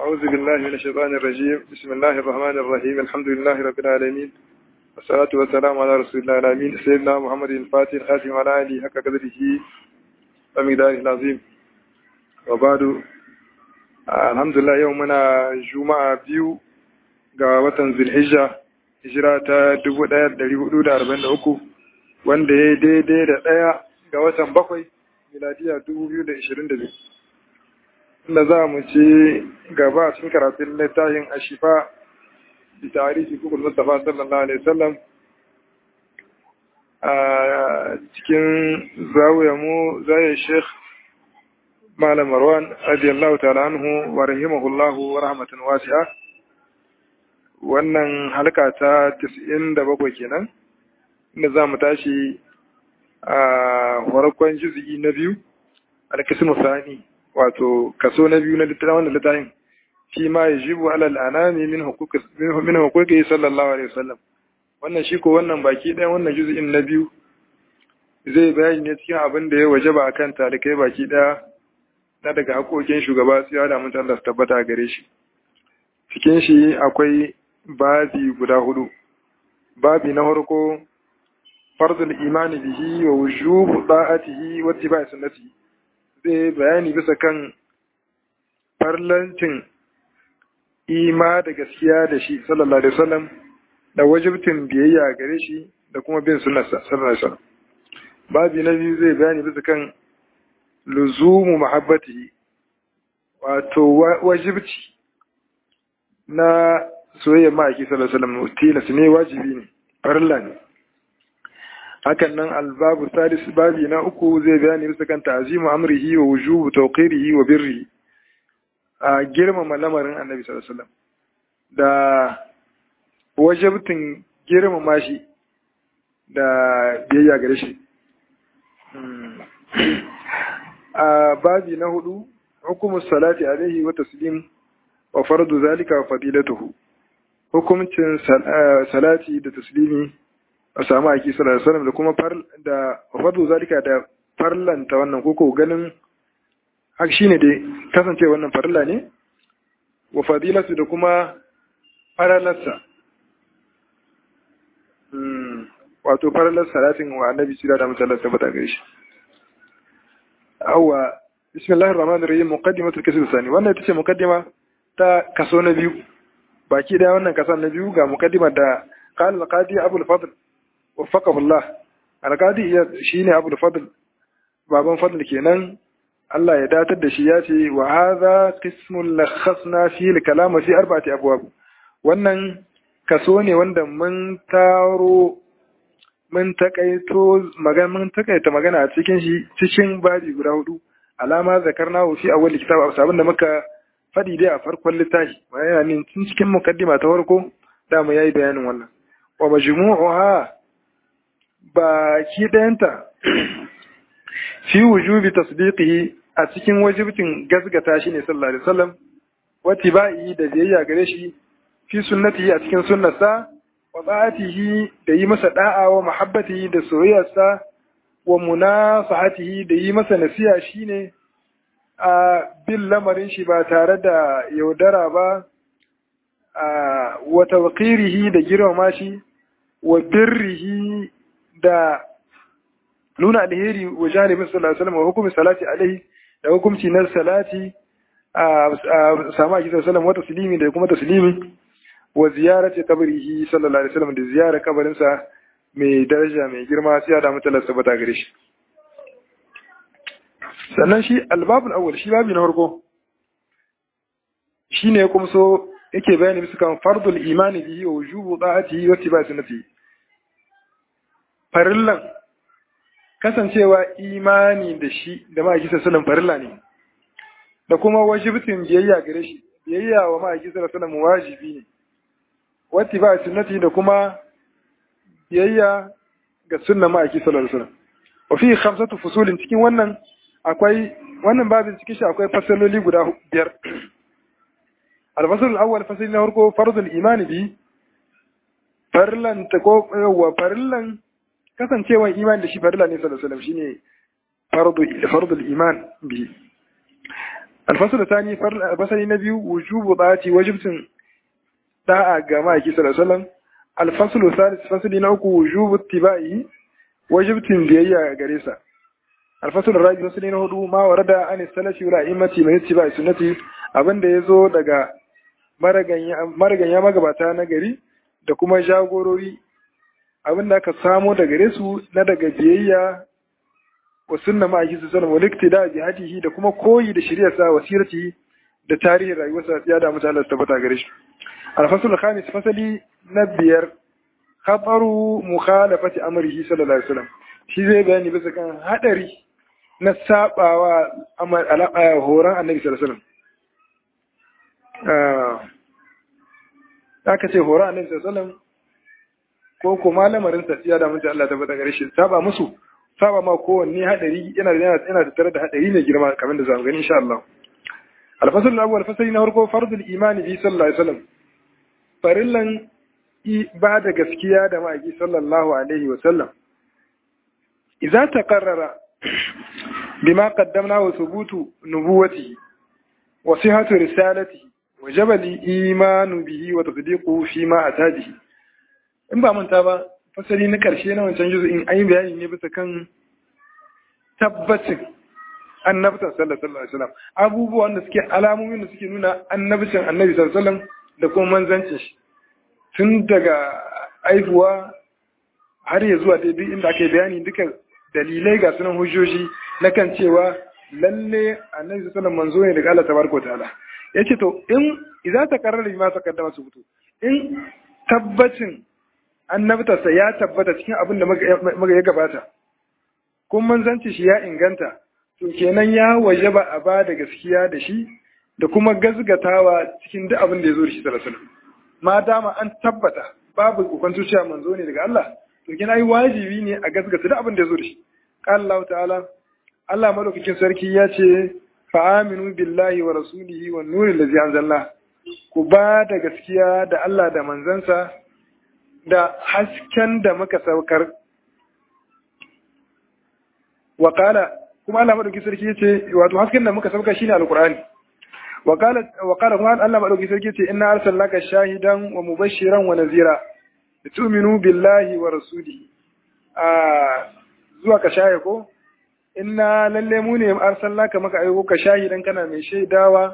أعوذ بالله من الشيطان الرجيم بسم الله الرحمن الرحيم الحمد لله رب العالمين والصلاة والسلام على رسول الله الأمين سيدنا محمد الفاتح الخاتم على آله حق قدره ومقداره العظيم وبعد الحمد لله يومنا جمعة بيو ga watan Zulhijja hijira ta 1443 wanda ya daidai da ɗaya ga watan bakwai miladiya 2022 inda za mu ci gaba cikin karatun littafin ashifa da tarihi kukul mustafa sallallahu alaihi wasallam a cikin zawuya mu zai sheikh malam marwan radiyallahu ta'ala anhu wa rahimahullahu wa rahmatan wasi'a wannan halka ta 97 kenan inda za mu tashi a farkon juzu'i na biyu alkismu sani wato kaso na biyu na littafin wannan littafin shi ma ya jibu alal anami min hukuki sallallahu alaihi wasallam wannan shi ko wannan baki ɗaya wannan juzu'in na biyu zai bayani ne cikin abin da ya wajaba akan talikai baki ɗaya na daga haƙoƙin shugaba su ya damu Allah su tabbata a gare shi cikin shi akwai babi guda hudu babi na farko farzul imani bihi wa wujubu da'atihi wa ittiba'i sunnatihi zai bayani bisa kan farlancin ima da gaskiya da shi sallallahu alaihi wasallam da wajibtin biyayya gare shi da kuma bin sunnarsa sallallahu alaihi wasallam babi na biyu zai bayani bisa kan luzumu mahabbatihi wato wajibci na soyayyar ma'aiki sallallahu alaihi wasallam tilas ne wajibi ne farilla ne hakan nan albabu sadis babi na uku zai bayani bisa kan ta'zimu amrihi wa wujubu tawqirihi wa birrihi a girmama lamarin annabi sallallahu alaihi wasallam da wajibtin girmama shi da biyayya gare shi a babi na hudu hukumu salati alaihi wa taslim wa fardu zalika wa fadilatuhu hukumcin salati da taslimi a samu aiki sallallahu alaihi wasallam da kuma far da fadu zalika da farlanta wannan koko ganin haka shine dai kasance wannan farilla ne wa fadilatu da kuma faralarsa wato faralar salatin wa annabi sira da mutalla tabbata gare shi awwa bismillahir rahmanir rahim muqaddimatul kasr sani wannan ita ce muqaddima ta kaso na biyu baki da wannan kasan na biyu ga muqaddima da qala al-qadi abul fadl وفقه الله alƙadi shi ne abu da fadl baban fadl kenan Allah ya datar da shi ya ce wa hadha qismun lakhasna fi al-kalam fi arba'ati abwab wannan kaso ne wanda mun taro mun takaito magana mun takaita magana a cikin shi cikin babi guda hudu alama zakarna fi awwal kitab sabon da muka fadi dai a farkon littafi yana ne cikin mukaddima ta farko da mu yayi bayanin wannan wa majmu'uha baki ɗayanta fi wujubi tasdiqihi a cikin wajibcin gasgata shi ne sallallahu alaihi wasallam wa tibai da biyayya gare shi fi sunnatihi a cikin sunnarsa wa ta'atihi da yi masa da'a wa mahabbatihi da soyayyarsa wa munasahatihi da yi masa nasiha shine a bin lamarin shi ba tare da yaudara ba a wa tawqirihi da girmama shi wa birrihi da nuna alheri wa janibin sallallahu alaihi wasallam wa hukumi salati alaihi da hukumci na salati a samu a kisa sallam wa taslimi da kuma taslimi wa ziyarati qabrihi sallallahu alaihi wasallam da ziyara kabarin sa mai daraja mai girma sai da mutala sabata gare shi sannan shi albabul awwal shi babi na farko shine kuma so yake bayani bisa kan fardul imani bihi wa wujubu da'atihi wa ittiba'i sunnatihi farillan kasancewa imani da shi da ma'aikisa sunan farilla ne da kuma wajibtin biyayya gare shi biyayya wa ma'aikisa sunan wajibi ne wati ba sunnati da kuma biyayya ga sunnan ma'aikisa sallallahu alaihi wasallam wa fi khamsatu fusulin cikin wannan akwai wannan babin cikin shi akwai fasaloli guda biyar al-fasl al-awwal fasali na farko fardul imani bi farillan ta ko wa farillan kasancewar iman da shi farilla ne sallallahu alaihi wasallam shine fardu fardul iman bi alfasul tani fasali na biyu wujubu dati wajibtin da'a ga ma'aiki sallallahu alaihi wasallam alfasul salis fasali na uku wujubu tibai wajibtin biyayya gare sa alfasul rabi fasali na hudu ma warada an salafi wal a'immati min tibai sunnati abinda yazo daga maraganya magabata na gari da kuma jagorori abinda aka samo daga gare su na daga biyayya wa sunna ma aiki sallallahu alaihi wasallam da jihadihi da kuma koyi da shari'arsa wasirati da tarihin rayuwarsa ya da mutane su tabbata gare shi al-fasl khamis fasali na biyar khataru mukhalafati amrihi sallallahu alaihi wasallam shi zai bayani bisa kan hadari na sabawa horon annabi sallallahu alaihi wasallam aka ce horon annabi sallallahu alaihi wasallam ko kuma lamarin sa ya da mutane Allah tabbata gare shi saba musu saba ma kowanne hadari yana da yana tattare da hadari mai girma kamar da zamu gani insha Allah al-fasl al-awwal fasali na farko fardul imani bi sallallahu alaihi wasallam farillan ba da gaskiya da ma'aiki sallallahu alaihi wasallam idza taqarrara bima qaddamna wa thubutu nubuwatihi wa sihhatu risalatihi wa jabali imanu bihi wa tasdiquhu fi ma atabihi in ba manta ba fasali na ƙarshe na wancan juzu in ayi bayani ne bisa kan tabbacin annabtan sallallahu alaihi wasallam abubuwan da suke alamomin da suke nuna annabcin annabi sallallahu alaihi wasallam da kuma manzancin shi tun daga aihuwa har ya zuwa daidai inda aka yi bayani duka dalilai ga sunan hujjoji na kan cewa lalle annabi sallallahu alaihi wasallam manzo ne daga Allah tabaraka wa ta'ala yace to in idza takarrara bima taqaddama su fito in tabbacin annabtarsa ya tabbata cikin abin da muka ya gabata kun manzanci shi ya inganta to kenan ya waje ba a ba da gaskiya da shi da kuma gazgatawa cikin duk abin da ya zo da shi sallallahu ma dama an tabbata babu hukunci cewa manzo ne daga Allah to kenan ai wajibi ne a gazgata duk abin da ya zo da shi qala Allah ta'ala Allah madaukakin sarki ya ce fa aminu billahi wa rasulihi wan nuril ladzi anzalna ku ba da gaskiya da Allah da manzansa da hasken da muka saukar wakala kuma Allah madauki sarki yace wato hasken da muka saukar shine alqur'ani wakala wakala kuma Allah madauki sarki yace inna arsalnaka shahidan wa mubashiran wa nazira tu'minu billahi wa rasulihi a zuwa ka shaye ko inna lalle mu ne arsalnaka maka aiko ka shahidan kana mai shaidawa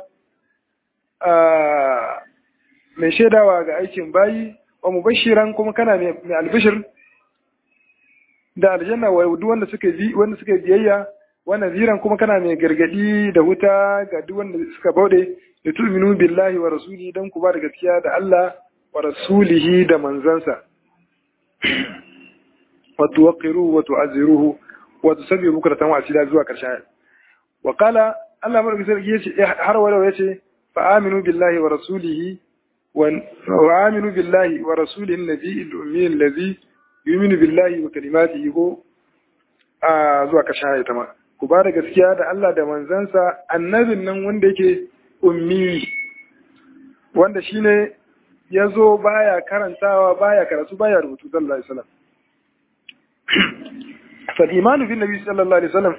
a mai shaidawa ga aikin bayi wa mubashiran kuma kana mai albishir da aljanna wa duk wanda suka bi wanda suka biyayya wa naziran kuma kana mai gargadi da wuta ga duk wanda suka baude da tu'minu billahi wa rasulihi dan ku ba da gaskiya da Allah wa rasulihi da manzansa wa tuwaqqiruhu wa tu'azziruhu wa tusabbihu bukratan wa asila zuwa karshen wa qala Allah madaukakin sarki yace har wala yace fa aminu billahi wa rasulihi وآمنوا بالله ورسوله النبي الأمي الذي يؤمن بالله وكلماته ko a zuwa kashin ayata ma ku ba da gaskiya da Allah da manzansa annabin nan wanda yake ummi wanda shine ya zo baya karantawa baya karatu baya rubutu sallallahu alaihi wasallam fal imanu bin nabi sallallahu alaihi wasallam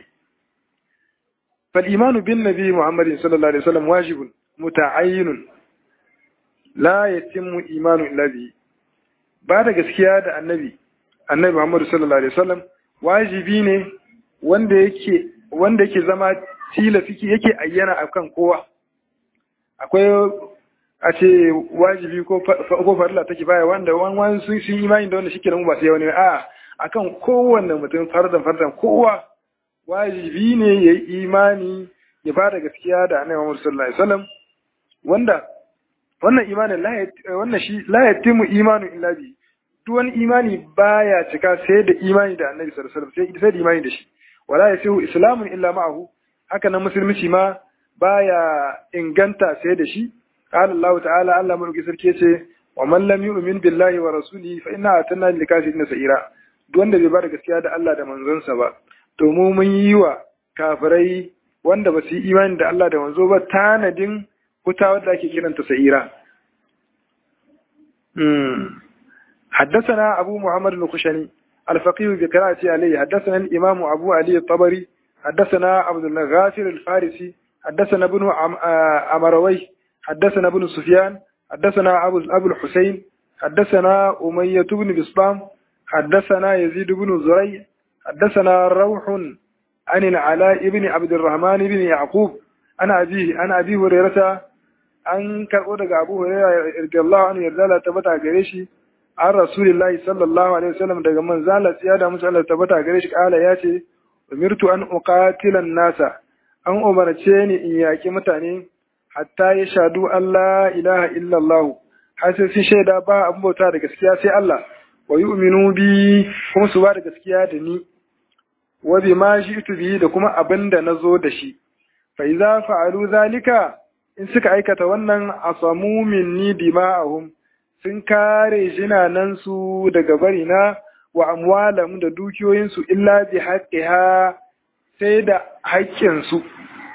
fal imanu bin nabi muhammadin sallallahu alaihi wasallam wajibun muta'ayyinun la yatimmu imanu illa bi ba da gaskiya da annabi annabi Muhammad sallallahu alaihi wasallam wajibi ne wanda yake wanda yake zama tilafiki yake ayyana akan kowa akwai a ce wajibi ko ko farilla take baya wanda wani sun sun imani da wanda shike da mu ba sai wani a akan kowanne mutum fardan fardan kowa wajibi ne yayi imani ya ba da gaskiya da annabi Muhammad sallallahu alaihi wasallam wanda wannan imanin wannan shi la yatimu imanu illa bi duk wani imani baya cika sai da imani da annabi sallallahu alaihi wasallam sai da imani da shi wala yasihu islamun illa ma'ahu haka nan musulunci ma baya inganta sai da shi qala Allah ta'ala Allah mulki sarki yace wa man lam yu'min billahi wa rasulihi fa inna atanna lil kafirin sa'ira duk wanda bai bada gaskiya da Allah da manzonsa ba to mu mun yi wa kafirai wanda ba su yi imani da Allah da manzo ba tanadin wuta wadda ake kiranta sa'ira. حدثنا أبو محمد الخشني الفقيه بقراءة عليه حدثنا الإمام أبو علي الطبري حدثنا عبد الغافر الفارسي حدثنا ابن عمروي حدثنا ابن سفيان حدثنا أبو, أبو الحسين حدثنا أمية بن بسطام حدثنا يزيد بن زري حدثنا روح عن العلاء بن عبد الرحمن بن يعقوب أنا أبيه أنا أبي هريرة أن كرؤون أبو هريرة رضي الله عنه يرضى تبتع قريشي عن رسول الله صلى الله عليه وسلم daga man zala siyada musu Allah tabbata gare shi kala ya ce umirtu an uqatila nasa an umarce ni in yaki mutane hatta ya shadu Allah ilaha illa Allah har sai sun shaida ba abin bauta da gaskiya sai Allah wa yu'minu bi kuma su ba da gaskiya da ni wa bima shi'tu bi da kuma abin da nazo da shi fa idza fa'alu zalika in suka aikata wannan asamu minni dima'ahum sun kare jinanansu daga barina wa amwalam da dukiyoyinsu illa bi haqqiha sai da haƙƙinsu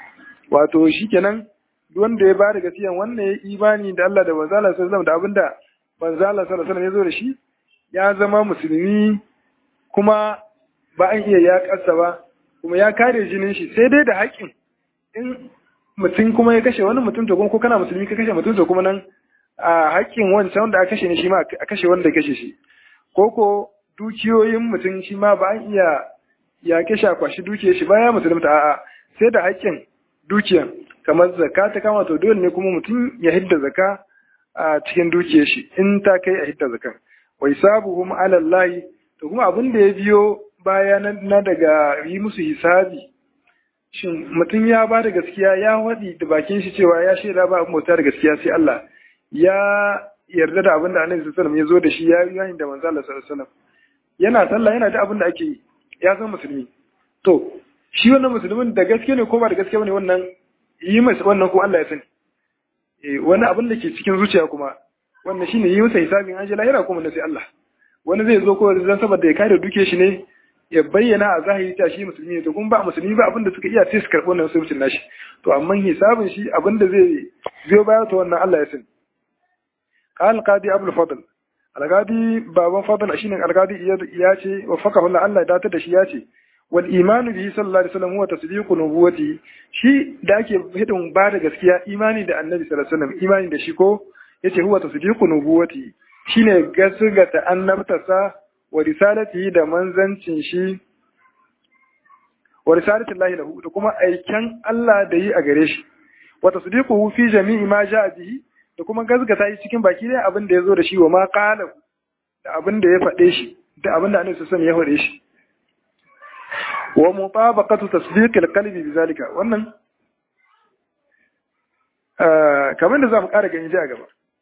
wato shikenan duk wanda ya bada gaskiya wannan ya imani da Allah da manzala sallallahu da abinda manzala sallallahu ya zo da shi ya zama musulmi kuma ba an iya ya kasa ba kuma ya kare jinin shi sai dai da haƙƙin in mutum kuma ya kashe wani mutum to kuma ko kana musulmi ka kashe mutum to kuma nan a haƙƙin wancan wanda aka kashe ne shi ma a kashe wanda ya kashe shi ko ko dukiyoyin mutum shi ma ba an iya ya kashe kwashi dukiyar shi baya musulunta a'a sai da haƙƙin dukiyan kamar zakka ta kama to dole ne kuma mutum ya hidda zakka a cikin dukiyar shi in ta kai a hidda zakkan wai sabuhum ala Allah to kuma abin da ya biyo baya na daga yi musu hisabi shin mutum ya ba da gaskiya ya waɗi da bakin shi cewa ya shaida ba abin bauta da gaskiya sai Allah ya yarda da abin da Annabi sallallahu alaihi ya zo da shi ya yi da manzo Allah sallallahu alaihi yana sallah yana da abin da ake yi ya san musulmi to shi wannan musulmin da gaske ne ko ba da gaske bane wannan yi masa wannan ko Allah ya sani eh wani abin da ke cikin zuciya kuma wannan shine yi masa hisabin an je lahira kuma na sai Allah wani zai zo ko zan saboda ya kare duke shi ne ya bayyana a zahiri ta shi musulmi ne to kuma ba musulmi ba abin da suka iya sai su karɓi wannan musulmin nashi to amma hisabin shi abin da zai biyo baya to wannan Allah ya sani قال القاضي أبو الفضل القاضي بابا فضل شيء القاضي ياتي وفقه الله الله داتا da shi yace wal imanu bihi sallallahu alaihi wasallam huwa tasdiqu nubuwati shi da ake hidin ba da gaskiya imani da annabi sallallahu alaihi wasallam imani da shi ko yace huwa tasdiqu nubuwati shine gaskata annabtarsa wa risalatihi da manzancin shi wa risalati Allah lahu da kuma aiken Allah da yi a gare shi wa tasdiquhu fi jami'i ma ja'a bihi da kuma gazgata shi cikin baki dai abin da ya zo da shi wa ma qala da abin da ya faɗe shi da abin da annabi sallallahu ya faɗe shi wa mutabaqatu tasdiqil qalbi bizalika wannan kamar da zamu ƙara gani a gaba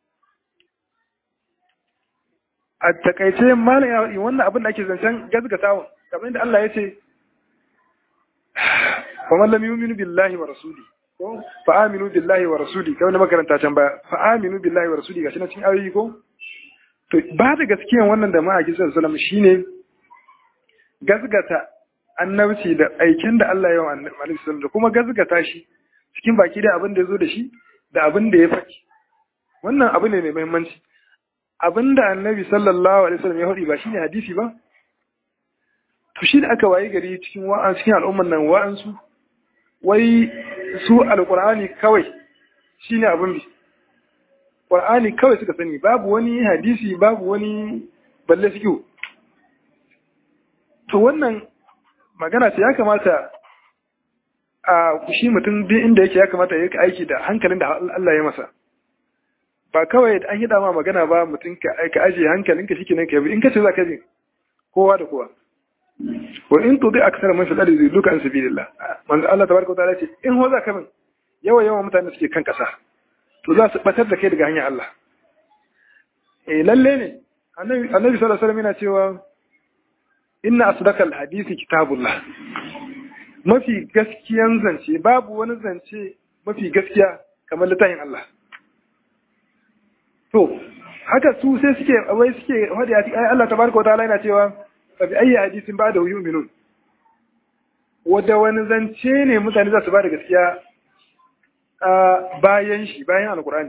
a takaice malam ya faɗi wannan abin da ake zancen gazgatawa kamar da Allah ya ce wa man lam yu'minu billahi wa rasuli ko fa aminu billahi wa rasuli kamar da makaranta can baya fa aminu billahi wa rasuli gashi na cikin ayoyi ko to ba da gaskiyan wannan da ma'aikin sallallahu alaihi wasallam shine gazgata annabci da aikin da Allah ya wa annabi sallallahu alaihi da kuma gazgata shi cikin baki da abin da ya zo da shi da abin da ya faɗi wannan abu ne mai muhimmanci abin da annabi sallallahu alaihi wasallam ya faɗi ba shine hadisi ba to shi da aka waye gari cikin wa'an cikin al'umman nan wa'ansu wai su alqur'ani kawai shine abin bi qur'ani kawai suka sani babu wani hadisi babu wani balle fiqh to wannan magana ce ya kamata a shi mutum duk inda yake ya kamata ya aiki da hankalin da Allah ya masa ba kawai an yi dama magana ba mutum ka ajiye hankalinka shi kenan ka bi in ka ce za ka bi kowa da kowa wa in tudi aksar man fil ardi duka an sabilillah manzo Allah tabaraka wa ta'ala ce in ho za ka bin yawa yawa mutane suke kan kasa to za su batar da kai daga hanyar Allah eh lalle ne annabi annabi sallallahu alaihi wasallam yana cewa inna asdaqal hadisi kitabullah mafi gaskiyan zance babu wani zance mafi gaskiya kamar littafin Allah to haka su sai suke wai suke hadi ai Allah tabaraka wataala yana cewa fa bi ayyi hadisin ba'da yu'minun wanda wani zance ne mutane za su ba da gaskiya a bayan shi bayan alkur'ani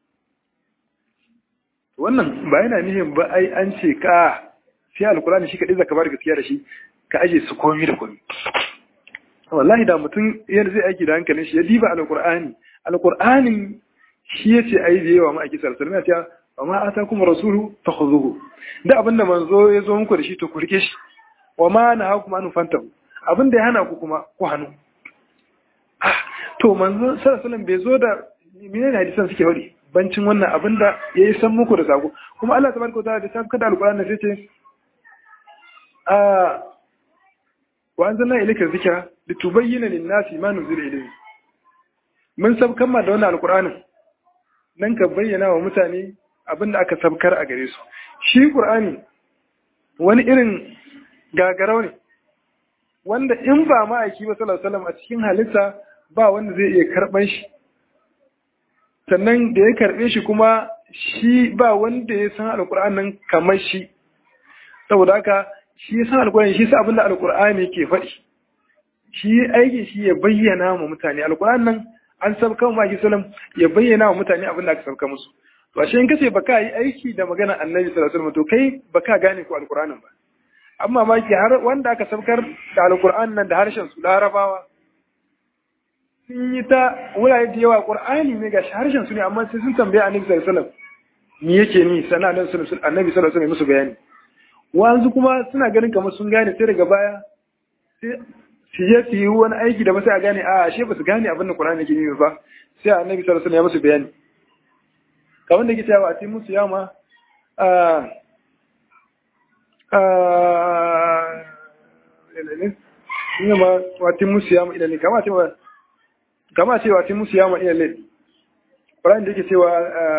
wannan ba yana nihin ba ai an ce ka sai alkurani shi kaɗai zaka bar gaskiya da shi ka aje su komi da komi wallahi da mutum yadda zai aiki da hankalin shi ya diba alqur'ani alqur'anin shi yace ayi da yawa ma aiki sallallahu alaihi wasallam ya wa ma atakum rasulu fakhuzuhu da abinda manzo ya zo muku da shi to ku rike shi wa ma nahakum an fantahu abinda ya hana ku kuma ku hannu to manzo sallallahu alaihi wasallam bai zo da menene hadisan suke wadi bancin wannan abinda yayi san muku da sako kuma Allah tabaraka wa ta'ala da san kada alqur'ani sai ce a wa anzalna ilayka dhikra litubayyana lin-nasi ma nuzila ilayhi mun sabkan ma da wannan alqur'anin nan ka bayyana wa mutane abinda aka sabkar a gare su shi qur'ani wani irin gagarau ne wanda in ba ma'aiki ba sallallahu alaihi wasallam a cikin halitta ba wanda zai iya karban shi sannan da ya karbe shi kuma shi ba wanda ya san alqur'an nan kamar shi saboda haka shi ya san alqur'ani shi sa abinda alqur'ani ke faɗi shi aikin shi ya bayyana wa mutane alqur'an nan an sabka wa ma'aiki sallam ya bayyana wa mutane abinda aka sabka musu to ashe in kace baka yi aiki da magana annabi sallallahu alaihi wasallam to kai baka gane ko alqur'anin ba amma ma ki har wanda aka sabkar da alqur'an nan da harshen su larabawa sun yi ta wurare da yawa qur'ani ne ga harshen su ne amma sai sun tambaye annabi sallallahu alaihi wasallam me yake ni sana annabi sallallahu alaihi wasallam musu bayani wanzu kuma suna ganin kamar sun gane sai daga baya sai su je su yi wani aiki da ba sai a gane a ashe ba su gane abin da qur'ani yake nufi ba sai annabi sallallahu alaihi wasallam ya musu bayani kamar da ke cewa a cikin musu yama ina ma wati musu yama ilale kama ce wa kama ce wati musu yama ilale Qur'an da yake cewa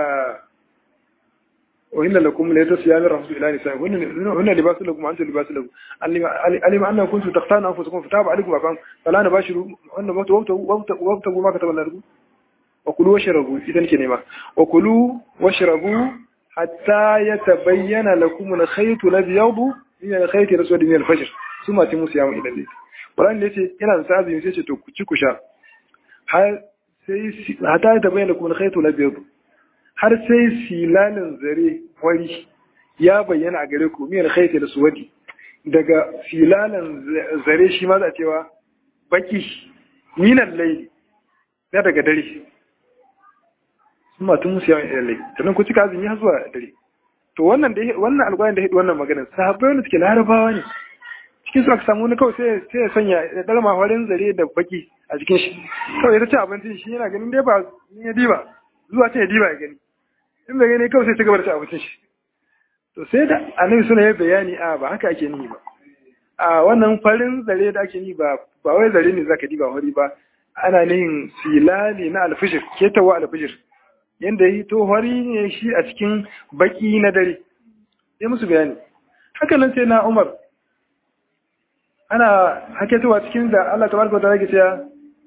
wa inna lakum la yatasyami rasul ila nisa hunna libasul lakum antum libasul lakum alima anna kuntum taqtana anfusakum fataba alaykum afan fala nabashiru anna wabtu wabtu wabtu ma kataba lakum wa kulu washrabu idan ke nema wa kulu washrabu hatta yatabayyana lakum al-khayt al-abyad min al-khayt al-aswad min al-fajr suma timu siyamu ila layl Qur'an ne yace ina da sa'azi sai ce to ku ci ku sha har sai hatta yatabayyana lakum al-khayt al-abyad har sai silalin zare wari ya bayyana a gare ku min al-khayt al-aswad daga filalan zare shi ma za cewa baki min al-layl na daga dare sun matun musu yawan iyalai sannan ku cika azumi har zuwa dare to wannan da wannan alƙwarin da ya wannan maganar sahabbai wanda suke larabawa ne cikin su aka samu wani kawai sai sai ya sanya ya dalma horin zare da baki a cikin shi kawai ya ci abincin shi yana ganin dai ba in ya diba zuwa ta ya diba ya gani in bai gani kawai sai ta gaba da ci abincin shi to sai da annabi suna yi bayani a ba haka ake ni ba a wannan farin zare da ake ni ba ba wai zare ne zaka diba hori ba ana nihin silali na alfishir ketawa alfishir yadda ya to hori ne shi a cikin baki na dare sai musu bayani haka nan sai na umar ana haketowa cikin da Allah ta barka ta rage cewa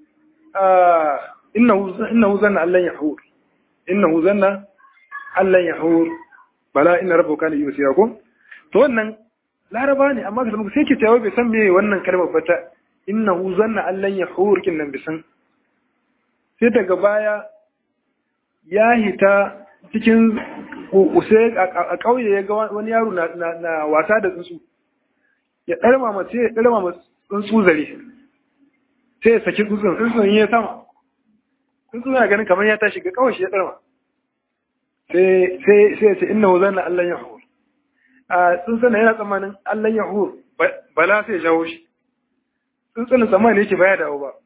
innahu zanna allan yahur innahu zanna allan yahur bala inna rabbuka kana yusira ko to wannan laraba ne amma kaga sai ke cewa bai san me wannan kalmar ba ta innahu zanna allan yahur kin nan bisan sai daga baya ya hita cikin kukuse a ƙauye ya ga wani yaro na wasa da tsuntsu ya ɗarma mace ya ɗarma ma tsuntsu zare sai ya saki tsuntsun tsuntsun ya sama tsuntsun na ganin kamar ya tashi ga kawai shi ya ɗarma sai ya ce inna wuzan na Allah ya hur a tsuntsun na yana tsammanin Allah ya hur bala sai ya jawo shi tsuntsun na tsammanin yake baya dawo ba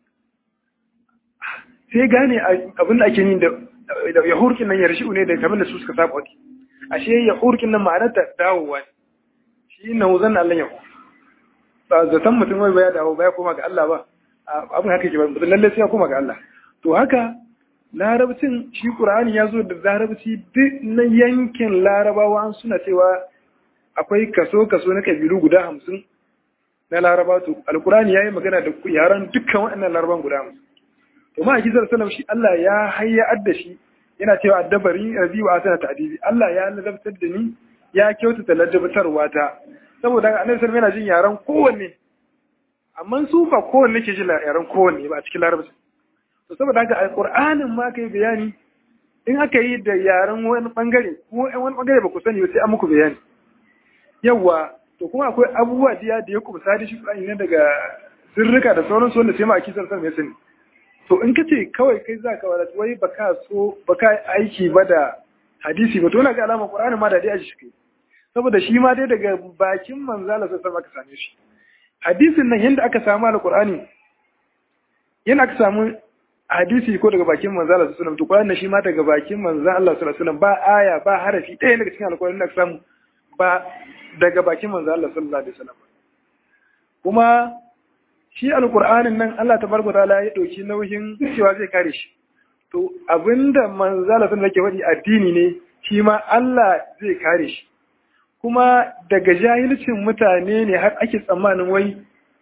sai gane abin da ake yin da ya hurkin nan ya rashi ne da kamar da su suka saba wani ashe ya hurkin nan ma'anar ta dawowa ne shi na wuzan Allah ya hur ba zaton mutum wai baya dawo baya koma ga Allah ba abin haka ke ba mutum lalle sai ya koma ga Allah to haka larabcin shi Qur'ani ya zo da larabci duk na yankin larabawa an suna cewa akwai kaso kaso na kabilu guda hamsin na laraba to alkurani ya yi magana da yaran dukkan waɗannan laraban guda hamsin to ma akizar salam shi Allah ya hayya da shi yana cewa addabari rabi wa asana ta'dibi Allah ya ladabtar da ni ya kyautata ladabtarwa ta saboda annabi sallallahu yana jin yaran kowanne amma su ba kowanne ke jin yaran kowanne ba a cikin larabci to saboda haka alqur'anin ma kai bayani in aka yi da yaran wani bangare ko wani bangare ba ku sani ba sai an muku bayani yawa to kuma akwai abubuwa diya da ya kumsa da shi Qur'ani ne daga sirrika da sauransu wanda sai ma aki sallallahu alaihi wasallam to in kace kawai kai zaka wadatu wai baka so baka aiki ba da hadisi ba to na ga alama Qur'ani ma da dai a shi kai saboda shi ma dai daga bakin manzo Allah sallallahu alaihi wasallam aka same shi hadisin nan yanda aka samu alqur'ani yana aka samu hadisi ko daga bakin manzo Allah sallallahu alaihi wasallam to Qur'ani shi ma daga bakin manzo Allah sallallahu alaihi wasallam ba aya ba harafi ɗaya daga cikin alqur'ani da aka samu ba daga bakin manzo Allah sallallahu alaihi wasallam kuma shi alqur'anin nan Allah tabaraka taala ya dauki nauyin cewa zai kare shi to abinda manzo Allah sallallahu alaihi wasallam yake faɗi addini ne shi ma Allah zai kare shi kuma daga jahilcin mutane ne har ake tsammanin wai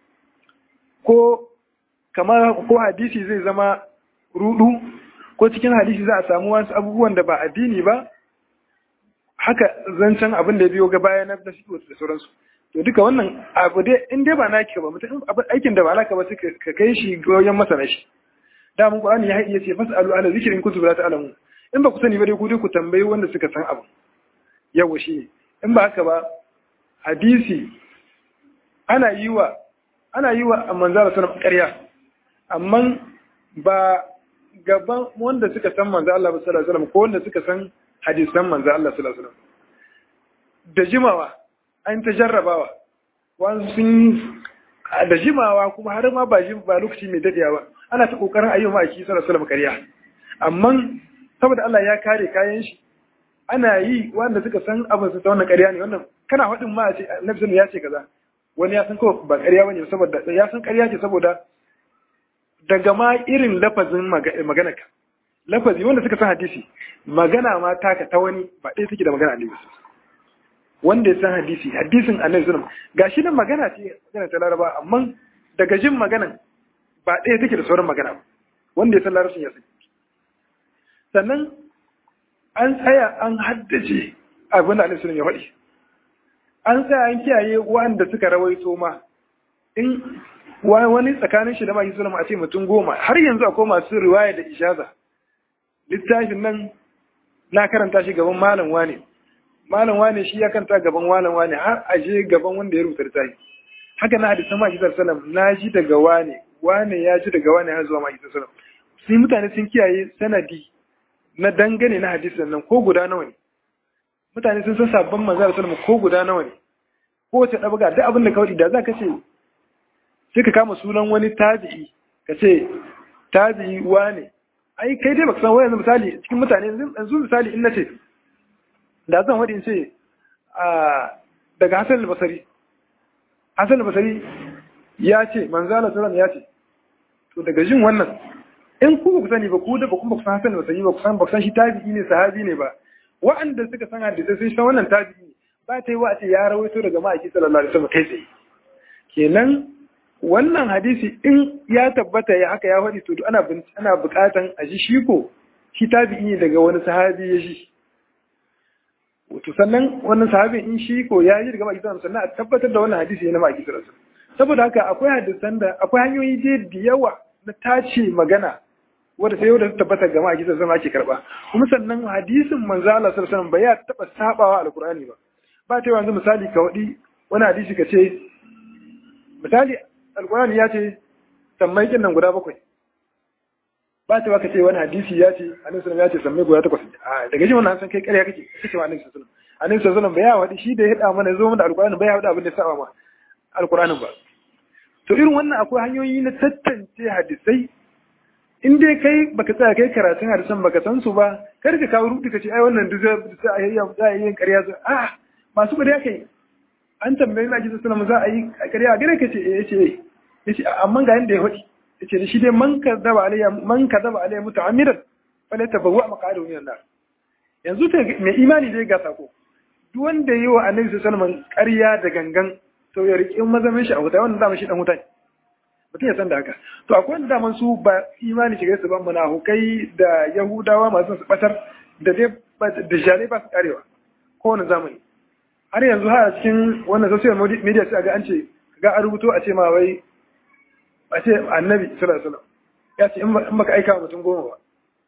ko kamar ko hadisi zai zama rudu ko cikin hadisi za a samu wasu abubuwan da ba addini ba haka zancen abin da biyo ga baya na da sauransu to duka wannan abu dai in dai ba naki ba mutum aikin da ba naka ba suka ka kai shi goyon masana shi da mun Qur'ani ya iya ce fasalu ala zikrin kuntum la ta'lamun in ba ku sani ba dai ku dai ku tambayi wanda suka san abu yawa shi ne in ba haka ba hadisi ana yi wa ana yi wa manzara sunan ƙarya amma ba gaban wanda suka san manzo Allah sallallahu alaihi wasallam ko wanda suka san hadisan manzo Allah sallallahu alaihi wasallam da jimawa an ta jarrabawa wani sun da jimawa kuma har ma ba ba lokaci mai dadewa ba ana ta kokarin ayyuma aki sallallahu alaihi wasallam ƙarya amma saboda Allah ya kare kayan shi ana yi wanda suka san abin su ta wannan ƙarya ne wannan kana faɗin ma a ce annabi ya ce kaza wani ya san kawai ba ƙarya bane saboda ya san ƙarya ce saboda daga ma irin lafazin magana ka lafazi wanda suka san hadisi magana ma taka ta wani ba ɗaya take da magana annabi wanda ya san hadisi hadisin annabi sallallahu gashi nan magana ce magana ta laraba amma daga jin maganan ba ɗaya take da sauran magana ba wanda ya san larabcin ya san sannan an tsaya an haddace abin da Annabi ya faɗi an tsaya an kiyaye wanda suka rawaito ma in wani tsakanin shi da maki sulama a ce mutum goma har yanzu akwai masu riwaya da ishaza littafin nan na karanta shi gaban malam wane malam wane shi ya kanta gaban malam wane har a je gaban wanda ya rubuta littafi haka na hadisan maki sallam na ji daga wane wane ya ji daga wane har zuwa maki sallam sai mutane sun kiyaye sanadi na dangane na hadisin nan ko guda nawa ne mutane sun san sabon manzo sallallahu alaihi ko guda nawa ne ko wace dabaga duk abin da ka wadi da za ka ce sai ka kama sunan wani tabi'i ka ce tabi'i wane ai kai dai baka san wani misali cikin mutane yanzu misali in nace da zan wadi in ce daga Hassan al-Basri Hassan al-Basri ya ce manzo sallallahu ya ce to daga jin wannan in ku ba ku sani ba ku da ba kuma ku san Hassan ba sani ba ku san ba san shi tabi'i ne sahabi ne ba wa'anda suka san hadisi sun san wannan tabi'i ne ba ta yi wa ce ya rawaito daga ma'aiki sallallahu alaihi wasallam kai tsaye kenan wannan hadisi in ya tabbata ya haka ya faɗi to ana ana buƙatan a ji shi ko shi tabi'i ne daga wani sahabi ya shi to sannan wannan sahabin in shi ko ya yi daga ma'aiki sallallahu alaihi wasallam sannan a tabbatar da wannan hadisi ne na ma'aiki sallallahu alaihi wasallam saboda haka akwai hadisan da akwai hanyoyi da yawa na tace magana wanda sai wanda tabbata ga ma'aiki sallallahu alaihi ake karba kuma sannan hadisin manzo Allah sallallahu alaihi wasallam ba ya taba sabawa alqur'ani ba ba ta yanzu misali ka wadi wani hadisi ka ce misali alqur'ani ya ce sammai kin nan guda bakwai ba ta ka ce wani hadisi ya ce annabi sallallahu ya ce sammai guda takwas a daga jin wannan san kai ƙarya kake kace wa annabi sallallahu alaihi wasallam ba ya wadi shi da ya hada mana zo mana alqur'ani ba ya hada abin da ya saba ma alqur'anin ba to irin wannan akwai hanyoyi na tantance hadisai in dai kai baka tsaya kai karatun hadisan baka san su ba kar ka kawo rubutu ka ce ai wannan duk za a yi za a yi ƙarya za a masu ƙarya kai an tambayi na kisa sallama za a yi ƙarya a gare ka ce eh yace yace amma ga yanda ya faɗi yace shi dai man kadaba alayya man kadaba alayya muta'ammidan fala tabawwa maqadu min nar yanzu ta mai imani dai ga sako duk wanda yi wa annabi sallallahu alaihi wasallam ƙarya da gangan to ya riƙe mazamin shi a wuta wannan dama shi dan wuta ne mutum ya san da haka to akwai wanda daman su ba imani shiga su ban munafukai da yahudawa masu su batar da dai da jare ba su karewa kowane zamani har yanzu har a cikin wannan social media sai ga an ce ga a rubuto a ce ma wai a ce annabi sallallahu alaihi wasallam ya ce in baka aika wa mutum goma ba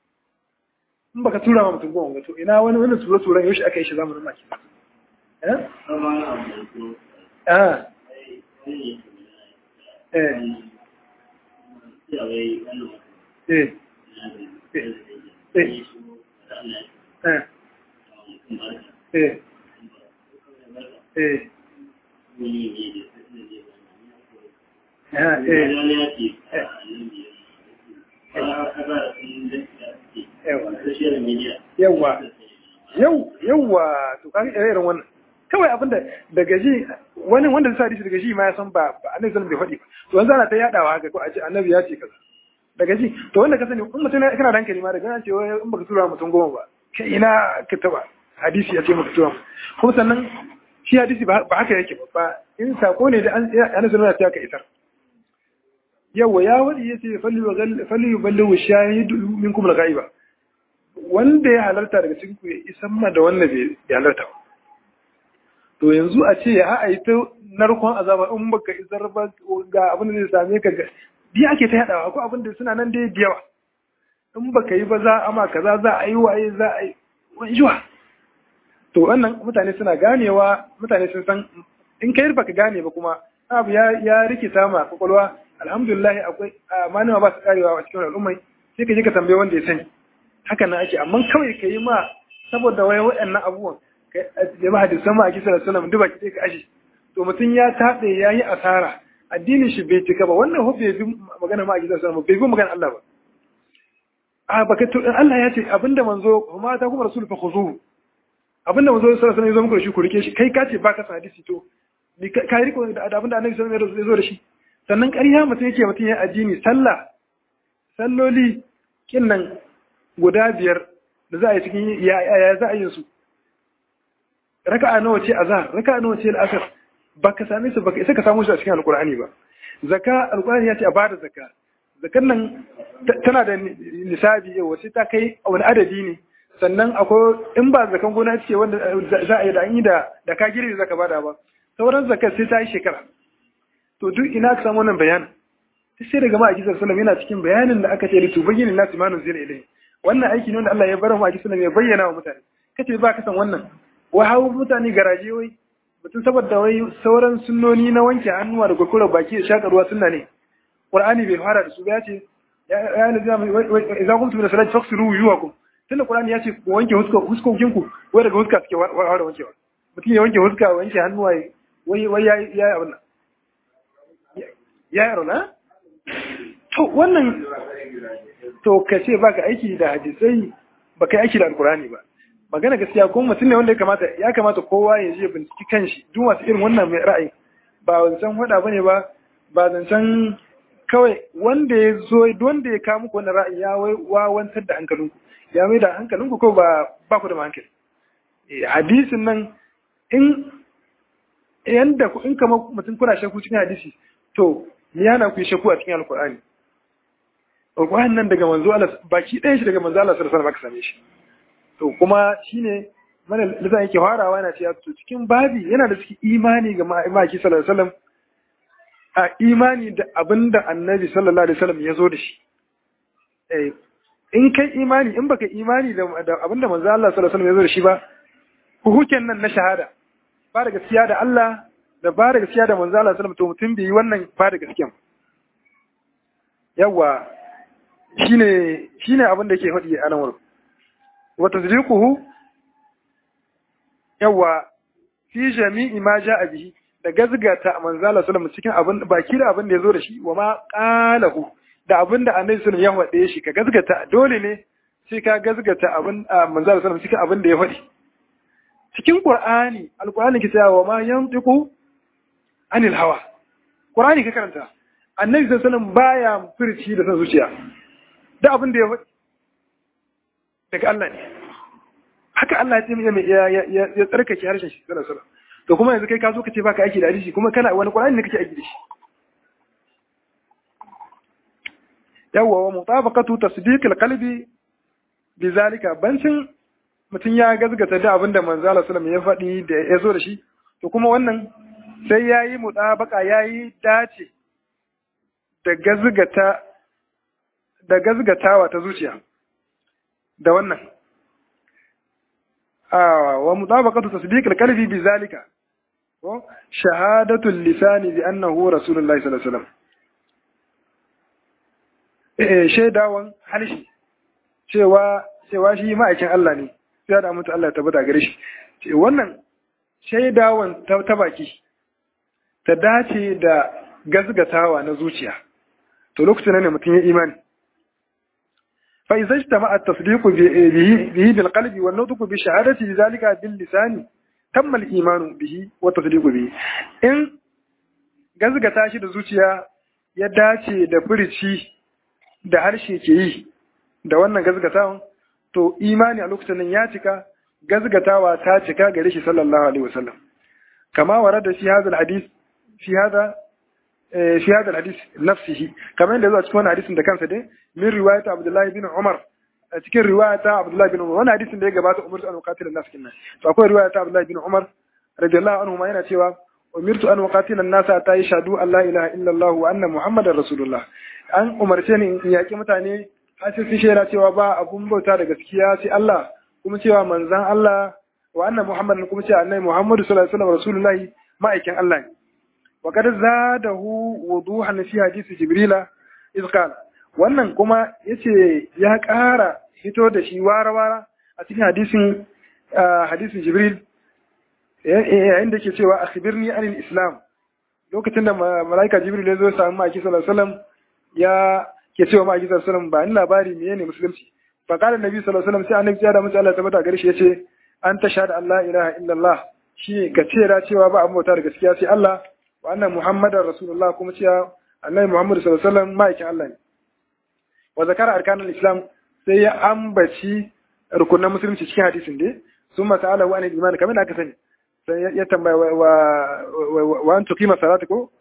in baka tura ma mutum goma ba to ina wani wani tura turan yaushe aka yi shi zamanin maki eh ah eh eh eh eh yawa yau yawa to kan irin wannan kawai abinda daga ji wani wanda zai hadisi daga ji ma ya san ba annabi sallallahu alaihi wasallam bai faɗi to yanzu ana ta yadawa haka ko a ce annabi ya ce kaza daga ji to wanda ka sani in mutum kana da hankali ma daga an ce wai in baka tura mutum goma ba kai ina ka taba hadisi ya ce maka tura kuma sannan shi hadisi ba haka yake ba in sako ne da an annabi sallallahu alaihi wasallam ya ka isar yawa ya wadi yace falli yuballighu shahidu minkum al-ghaiba wanda ya halarta daga cikin ku ya isan ma da wanda bai halarta ba to yanzu a ce ya a yi ta narkon azaba in baka isar ba ga abin da zai same ka ga biya ake ta yadawa ko abin da suna nan dai da yawa in baka yi ba za a ma kaza za a yi waye za a yi wani jiwa to wannan mutane suna ganewa mutane sun san in kai baka gane ba kuma abu ya ya rikita ma kwakwalwa alhamdulillah akwai manema ba su karewa a cikin al'ummai sai ka je ka tambaye wanda ya sani haka nan ake amma kawai ka yi ma saboda wai waɗannan abubuwan jama'a da sama a kisa da sunan duba ki ka ashe to mutum ya taɗe ya yi asara addinin shi bai cika ba wannan hu bai bi magana ma a kisa da sunan bai bi magana Allah ba a baka to Allah ya ce abinda manzo kuma ta kuma rasul fa khuzuhu abinda manzo sallallahu alaihi wasallam ya zo muku da shi ku rike shi kai ka ce ba ka san hadisi to ka riko da abinda annabi sallallahu alaihi wasallam ya zo da shi sannan ƙarya mutum yake mutum ya addini sallah salloli kinnan guda biyar da za a yi cikin ya za a yi su raka'a nawa ce azhar raka'a nawa ce al'asr baka same su baka isa ka samu su a cikin alqur'ani ba zakka alqur'ani ya ce a bada zakka zakkan nan tana da nisabi yau sai ta kai wani adadi ne sannan akwai in ba zakan gona ce wanda za a yi da an yi da da ka girbe zaka bada ba sauran zakka sai ta yi shekara to duk ina ka samu wannan bayanin sai daga ma'aiki sallallahu yana cikin bayanin da aka ce litu bayyana nasu ma nuzila ilayhi wannan aiki ne wanda Allah ya bar mu ma'aiki sallallahu ya bayyana wa mutane kace ba ka san wannan wai hawo mutane garaje wai mutum saboda wai sauran sunnoni na wanke hannuwa da kurkura baki da shaka ruwa sunna ne qur'ani bai fara da su ba yace ya lazima idza kuntum ila salati faghsilu wujuhakum tunda qur'ani yace ku wanke huskokin ku wai daga huska suke fara wankewa mutum ya wanke huska wanke hannuwa wai wai yayi abin nan ya yaro na? To wannan to ka ce ba ka aiki da hadisai ba ka aiki da alkurani ba. Magana gaskiya kuma mutum ne wanda ya kamata ya kamata kowa ya je binciki kanshi duk masu irin wannan mai ra'ayi ba zancen hada bane ba ba zancen kawai wanda ya zo wanda ya kawo muku wannan ra'ayi ya wawantar da hankalinku ya mai da hankalinku ko ba ba ku da hankali. Hadisin nan in yanda in kama mutum kuna shakku cikin hadisi to me yana ku yi shakku a cikin alkur'ani alkur'ani nan daga manzo Allah baki ɗayan shi daga manzo Allah sallallahu alaihi wasallam same shi to kuma shine mana lisan yake farawa yana cewa to cikin babi yana da cikin imani ga maki sallallahu alaihi wasallam a imani da abinda annabi sallallahu alaihi wasallam ya zo da shi eh in kai imani in baka imani da abinda manzo Allah sallallahu alaihi wasallam ya zo da shi ba hukuken nan na shahada ba da gaskiya da Allah da ba da gaskiya da manzo Allah sallallahu to mutum bai yi wannan ba da gaskiya yawa shine shine abin da yake faɗi a nan wurin wa tasdiquhu yawa fi jami'i ma ja'a bihi da gazgata manzo Allah sallallahu cikin abin baki da abin da yazo da shi wa ma qalahu da abin da annabi sallallahu ya faɗe shi ka gazgata dole ne sai ka gazgata abin manzo Allah sallallahu cikin abin da ya faɗi cikin Qur'ani alqur'ani ke cewa wa ma yantiqu anil hawa Qur'ani ka karanta annabi sallallahu alaihi wasallam baya furci da san zuciya da abin da ya faɗi daga Allah ne haka Allah ya ya ya tsarkake harshen shi sallallahu alaihi to kuma yanzu kai ka zo ka ce baka aiki da hadisi kuma kana wani Qur'ani ne kake aiki da shi yawwa wa mutabaqatu tasdiq alqalbi bizalika bancin mutum ya gazgata da abin da manzo Allah sallallahu ya faɗi da ya zo da shi to kuma wannan sai yayi mutabaka yayi dace da gazgata da gazgatawa ta zuciya da wannan wa mutabaqatu tasdiq al-qalbi bi zalika ko shahadatu al-lisan bi annahu rasulullahi sallallahu alaihi wasallam shaidawan harshe cewa cewa shi ma'aikin Allah ne sai da mutu Allah tabbata gare shi wannan shaidawan ta baki ta dace da gazgatawa na zuciya to lokacin ne mutum ya imani fa idza ijtama'a at-tasdiq bihi bihi bil qalbi wal nutq bi shahadati zalika bil lisani tamma al-iman bihi wa tasdiq bihi in gazgata shi da zuciya ya dace da furici da harshe ke yi da wannan gazgatawan to imani a lokacin nan ya cika gazgatawa ta cika gare shi sallallahu alaihi wasallam kama warada fi hadha alhadith fi hadha fi hadha alhadith nafsihi kamar yadda zuwa cikin wannan hadisin da kansa dai min riwayat Abdullah bin Umar a cikin riwayata Abdullah bin Umar wannan hadisin da ya gabata umirtu an uqatila nas kinnan to akwai riwayata Abdullah bin Umar radiyallahu anhu ma yana cewa umirtu an uqatila an-nas ta yashhadu an la ilaha illa Allah wa anna muhammadar rasulullah an umarce ni in yaki mutane har sai sun shaida cewa ba abun bauta da gaskiya sai Allah kuma cewa manzan Allah wa anna muhammadin kuma cewa annabi muhammadu sallallahu alaihi wasallam rasulullahi ma'aikin Allah ne wa kad zadahu wuduhan fi hadisi jibrila iz qala wannan kuma yace ya ƙara hito da shi wara wara a cikin hadisin hadisin jibril yayin da ke cewa akhbirni anil islam lokacin da malaika jibril ya zo samu ma'aiki sallallahu alaihi wasallam ya ke cewa ma'aiki sallallahu alaihi wasallam ba ni labari menene musulunci fa qala annabi sallallahu alaihi wasallam sai annabi ya da mutum Allah tabbata gare shi yace an tashhadu an la ilaha illallah shi ka ce da cewa ba abin bauta da gaskiya sai Allah wa anna muhammadar rasulullah kuma cewa annabi muhammad sallallahu alaihi wasallam ma'aikin Allah ne wa zakara arkanul islam sai ya ambaci rukunan musulunci cikin hadisin dai sun masala wa anil iman kamar da aka sani sai ya tambaya wa wa an tuqima salata ko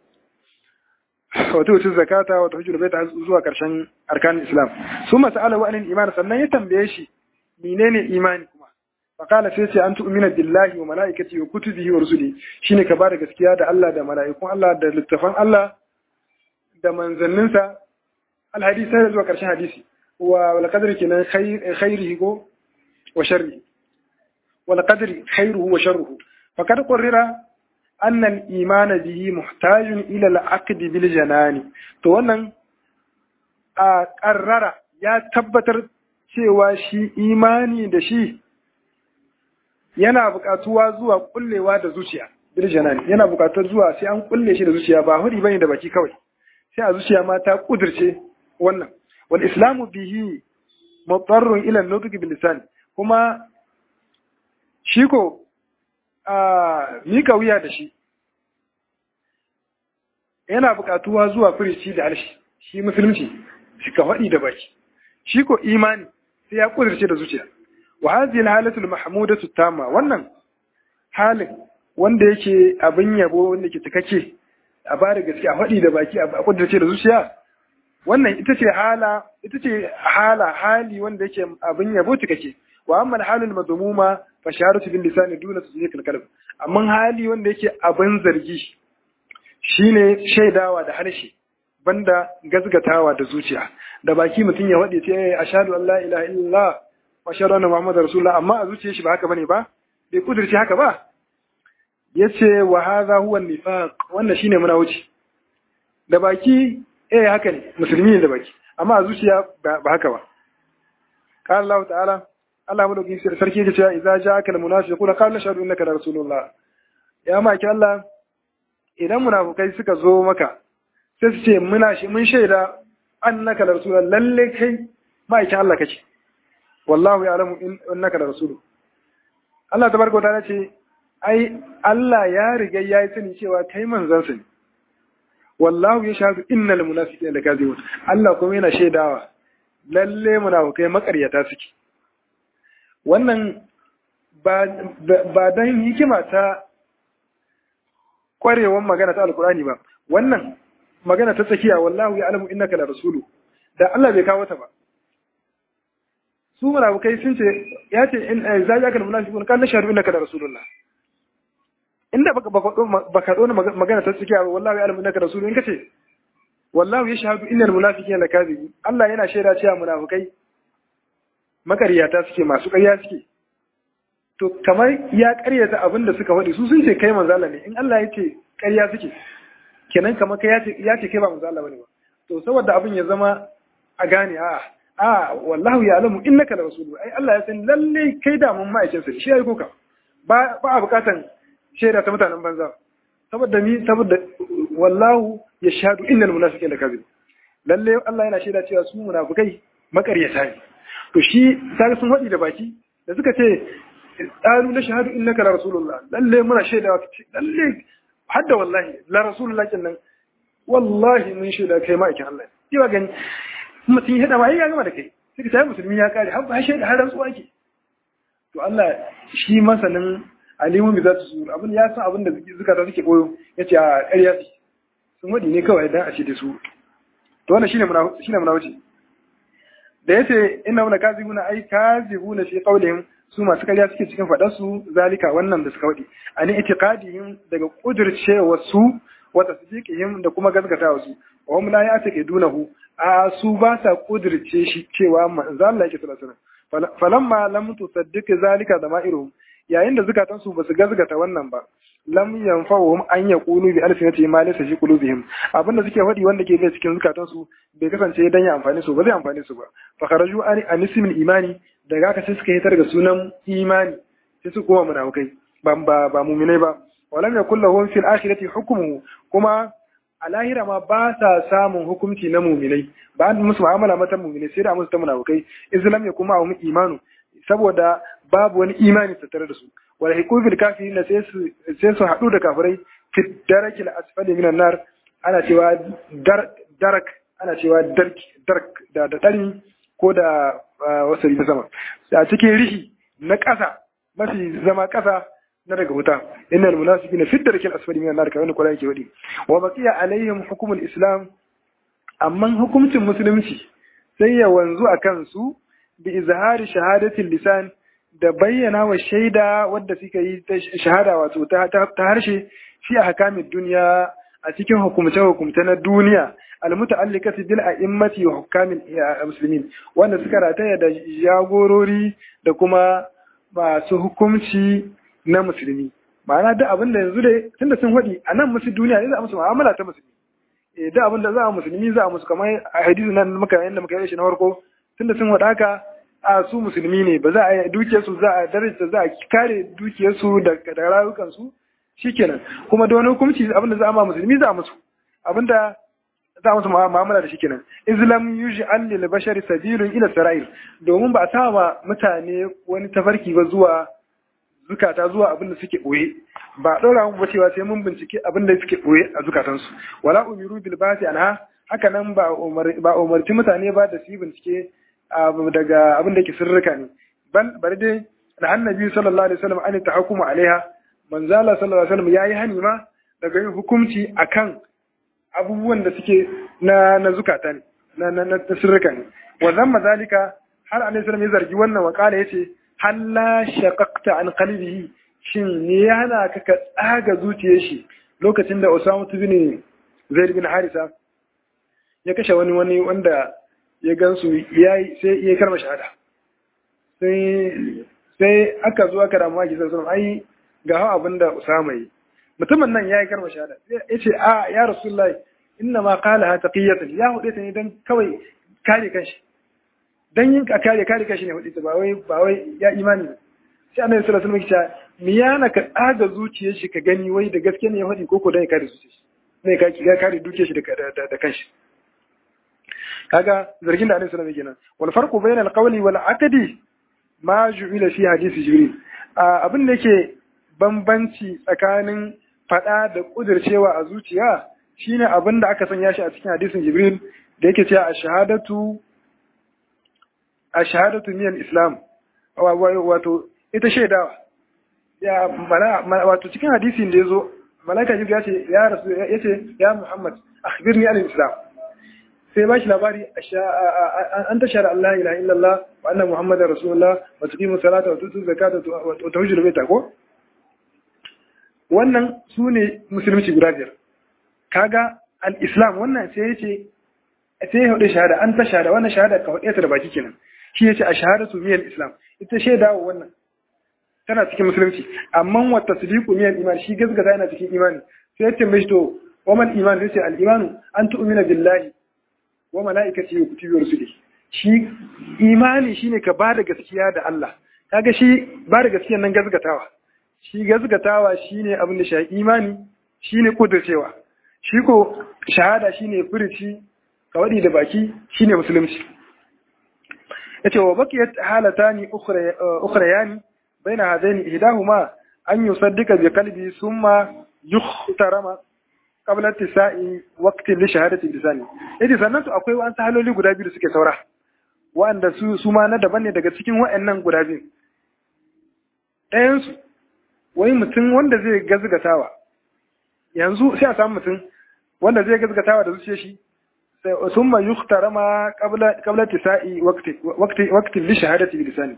wa tu'ti zakata wa tuhajjul baita zuwa karshen arkanul islam sun masala wa anil iman sannan ya tambaye shi menene imani kuma fakala sai ce an tu'mina billahi wa malaikati wa kutubihi wa rusuli shine ka bada gaskiya da Allah da mala'ikun Allah da littafan Allah da manzanninsa alhadisi sai zuwa karshen hadisi wa wal qadri kenan khairihi ko wa sharri wal qadri khairuhu wa sharruhu faqad qurrira anna al iman bihi muhtajun ila al aqd bil janani to wannan a qarrara ya tabbatar cewa shi imani da shi yana buƙatuwa zuwa kullewa da zuciya bil janani yana buƙatar zuwa sai an kulle shi da zuciya ba hudi bane da baki kawai sai a zuciya ma ta kudirce wannan wal islamu bihi mutarrun ila nutq bil lisan kuma shi ko a mika wuya da shi yana buƙatuwa zuwa furici da harshe shi musulunci shi ka faɗi da baki shi ko imani sai ya kudirce da zuciya wa hadhihi al-halatu al-mahmudatu tamma wannan halin wanda yake abin yabo wanda yake cikakke a ba da gaske a faɗi da baki a kudirce da zuciya wannan ita ce hala ita ce hala hali wanda yake abin yabo cikakke wa amma al-halul madmuma fa shahadatu bil lisani duna tasdiq al-qalb amma hali wanda yake abin zargi shine shaidawa da harshe banda gazgatawa da zuciya da baki mutum ya waɗe ce ashhadu an la ilaha illallah wa ashhadu anna muhammadar rasulullah amma a zuciyar shi ba haka bane ba bai kudirce haka ba yace wa hadha huwa nifaq wannan shine wuce. da baki eh haka ne musulmi ne da baki amma a zuciya ba haka ba qala Allah ta'ala Allah mulkin sarki yake cewa idza ja'aka almunafiquna qalu nashhadu innaka rasulullah ya maki Allah idan munafukai suka zo maka sai su ce muna shi mun shaida annaka da rasulullah lalle kai ma'aikin Allah kake wallahu ya'lamu innaka da rasulu Allah tabaraka wa ta'ala ce ai Allah ya riga ya yi sani cewa kai manzon sa ne wallahu ya shahadu innal munafiqina lakazibun Allah kuma yana shaidawa lalle munafukai makaryata suke wannan ba ba dan hikima ta kwarewan magana ta alkurani ba wannan magana ta tsakiya wallahu ya alamu innaka la rasulu da Allah bai kawo ta ba su munafikai sun ce ya ce in za ya kana munafiqun kan nashhadu innaka la rasulullah inda baka baka dona magana ta tsakiya wallahu ya alamu innaka rasulu in kace wallahu yashhadu innal munafiqina lakazibi Allah yana shaida cewa munafikai makariyata suke masu ƙarya suke to kamar ya karyata abin da suka faɗi su sun ce kai manzo Allah ne in Allah ya ce ƙarya suke kenan kamar kai ya ce kai ba manzo Allah bane ba to saboda abin ya zama a gane a a wallahu ya alamu innaka la rasulu ai Allah ya san lalle kai da mun ma'aikin sa shi yayi koka ba ba a bukatan shaida ta mutanen banza saboda ni saboda wallahu yashhadu innal munafiqina kadhib lalle Allah yana shaida cewa su munafikai makaryata ne to shi sai sun wadi da baki da suka ce qalu la shahadu innaka la rasulullah lalle muna shaida lalle hadda wallahi la rasulullah kenan wallahi mun shaida kai ma'aikin Allah ne ba gani mutum ya hada ma ya gama da kai sai ka sai musulmi ya kare har ba shaida har rantsuwa ke to Allah shi masanin alimun bi zatu sur abin ya san abin da zukata suke koyo yace a ƙarya ce sun wadi ne kawai dan a ce da su to wannan shine muna shine muna wuce da yace inna muna kazibuna ai kazibuna fi qawlihim su masu ƙarya suke cikin faɗar su zalika wannan da suka wadi ani itiqadihim daga kudircewa su wa tasdiqihim da kuma gaskatawa su wa hum la ya'taqidunahu a su ba sa kudirce shi cewa manzo Allah yake sallallahu alaihi wasallam falamma lam tusaddiq zalika da ma'iruhum yayin da zukatan su basu gazgata wannan ba lam yanfa'uhum an yaqulu bi alsinati ma laysa fi qulubihim abinda suke faɗi wanda ke bai cikin zukatan su bai kasance dan ya amfani su ba zai amfani su ba fa kharaju an anismil imani daga haka sai suka hitar da sunan imani sai su koma munafikai ba ba ba mu'minai ba walam yakul lahum fil akhirati hukmuhu kuma a lahira ma ba sa samun hukunci na muminai ba an musu mu'amala mata muminai sai da musu ta munafukai islam ya kuma mu imanu saboda babu wani imani tattare da su wala hikubil kafirin sai su sai su hadu da kafirai fi darakil asfali minan nar ana cewa darak ana cewa dark dark da da dari ko da wasari ta sama a cikin rihi na ƙasa mafi zama ƙasa na daga wuta innal munafiqina fi darkil asfali minan nar kamar Qur'ani ke wadi wa baqiya alaihim hukmul islam amma hukuncin musulunci sai ya wanzu a kansu bi izhari shahadatil lisan da bayyana wa shaida wadda suka yi ta shahada wato ta, harshe fi ahkamid duniya a cikin hukumce hukumce na duniya almuta'alliqati bil a'immati wa hukamil muslimin wanda suka rataya da jagorori da kuma masu hukumci na musulmi ma'ana duk abin da yanzu dai tunda sun faɗi a nan musu duniya ne za a musu mu'amala ta musulmi eh duk abin da za a musulmi za a musu kamar a hadisi nan muka yanda muka yi shi na farko tunda sun faɗa haka a su musulmi ne ba za a yi dukiyar su za a daraja za a kare dukiyar su da da rayukan su shikenan kuma da wani hukunci abin da za a ma musulmi za a musu abin da za a musu mu'amala da shikenan islam yuj'al lil bashari sabilun ila sara'ir domin ba a sa ma mutane wani tafarki ba zuwa zukata zuwa abin da suke ɓoye ba a ɗora mu cewa sai mun bincike abin da suke ɓoye a zukatansu wala umiru bil basi anha haka nan ba ba umarci mutane ba da su yi bincike daga abin da yake sirrika ne bal bari dai da annabi sallallahu alaihi wasallam an tahakkumu alaiha manzala sallallahu alaihi wasallam yayi hani ma daga yin hukunci akan abubuwan da suke na na zukata ne na na na sirrika ne wa zamma zalika har annabi sallallahu alaihi wasallam ya zargi wannan wakala yace halla shaqaqta an qalbihi shin me ya hana ka ka tsaga zuciyar shi lokacin da Usama bin Zaid bin Harisa ya kashe wani wani wanda ya gansu yayi sai ya karma shahada sai sai aka zo aka damu ake sai ai ga hawa abinda Usama yi mutumin nan yayi karma shahada yace a ya Rasulullahi inna ma qalaha taqiyatan ya hude ta ne dan kawai kare kanshi dan yin kare kare kashi ne hudu ba wai ba wai ya imani ba sai annabi sallallahu alaihi wasallam ya ce me yana ka tsaga zuciyar shi ka gani wai da gaske ne ya faɗi koko dan ya kare zuciyar shi ne ka ya kare dukiyar shi da da kanshi kaga zargin da annabi sallallahu alaihi wasallam kenan wal farqu bayna al qawli wal aqdi ma ju'ila fi hadisi jibril abin da yake bambanci tsakanin faɗa da kudircewa a zuciya shine abin da aka sanya shi a cikin hadisin jibril da yake cewa a-shahadatu a shahadatu miyan islam wato ita shaidawa ya wato cikin hadisin da ya zo malaka jibril ya ce ya rasu ya ce ya muhammad akhbirni an islam sai ba shi labari an tashar Allah ilaha illallah wa anna muhammadar rasulullah wa tuqimu salata wa tutu zakata wa tahujjul baita ko wannan su ne musulunci guda biyar kaga al-islam wannan sai ya ce sai ya hudu shahada an ta shahada wannan shahada ka hudu ta da baki kenan shi ya ce a shahadatu miyal islam ita shaida wa wannan tana cikin musulunci amma wa tasdiqu miyal iman shi gaskata yana cikin imani sai ya ce mishi to wa man iman sai ce al imanu an tu'mina billahi wa mala'ikati wa kutubi wa rusuli shi imani shine ka bada gaskiya da Allah kaga shi bada gaskiya nan gazgatawa shi gazgatawa shine abin da shi imani shine kudurcewa shi ko shahada shine furici kawadi da baki shine musulunci yace wa baqiyat halatani ukhrayani baina hadaini ihdahuma an yusaddiqa bi qalbi thumma yukhtarama qabla tisa'i waqti li shahadati lisani yace sannan to akwai wa'an haloli guda biyu da suke saura wa'anda su su ma na daban ne daga cikin wa'annan guda biyu ɗayan su wai mutum wanda zai gazgatawa yanzu sai a samu mutum wanda zai gazgatawa da zuciyar shi ثم يخترم قبل قبل اتساء وقت وقت وقت لشهادة بلسانه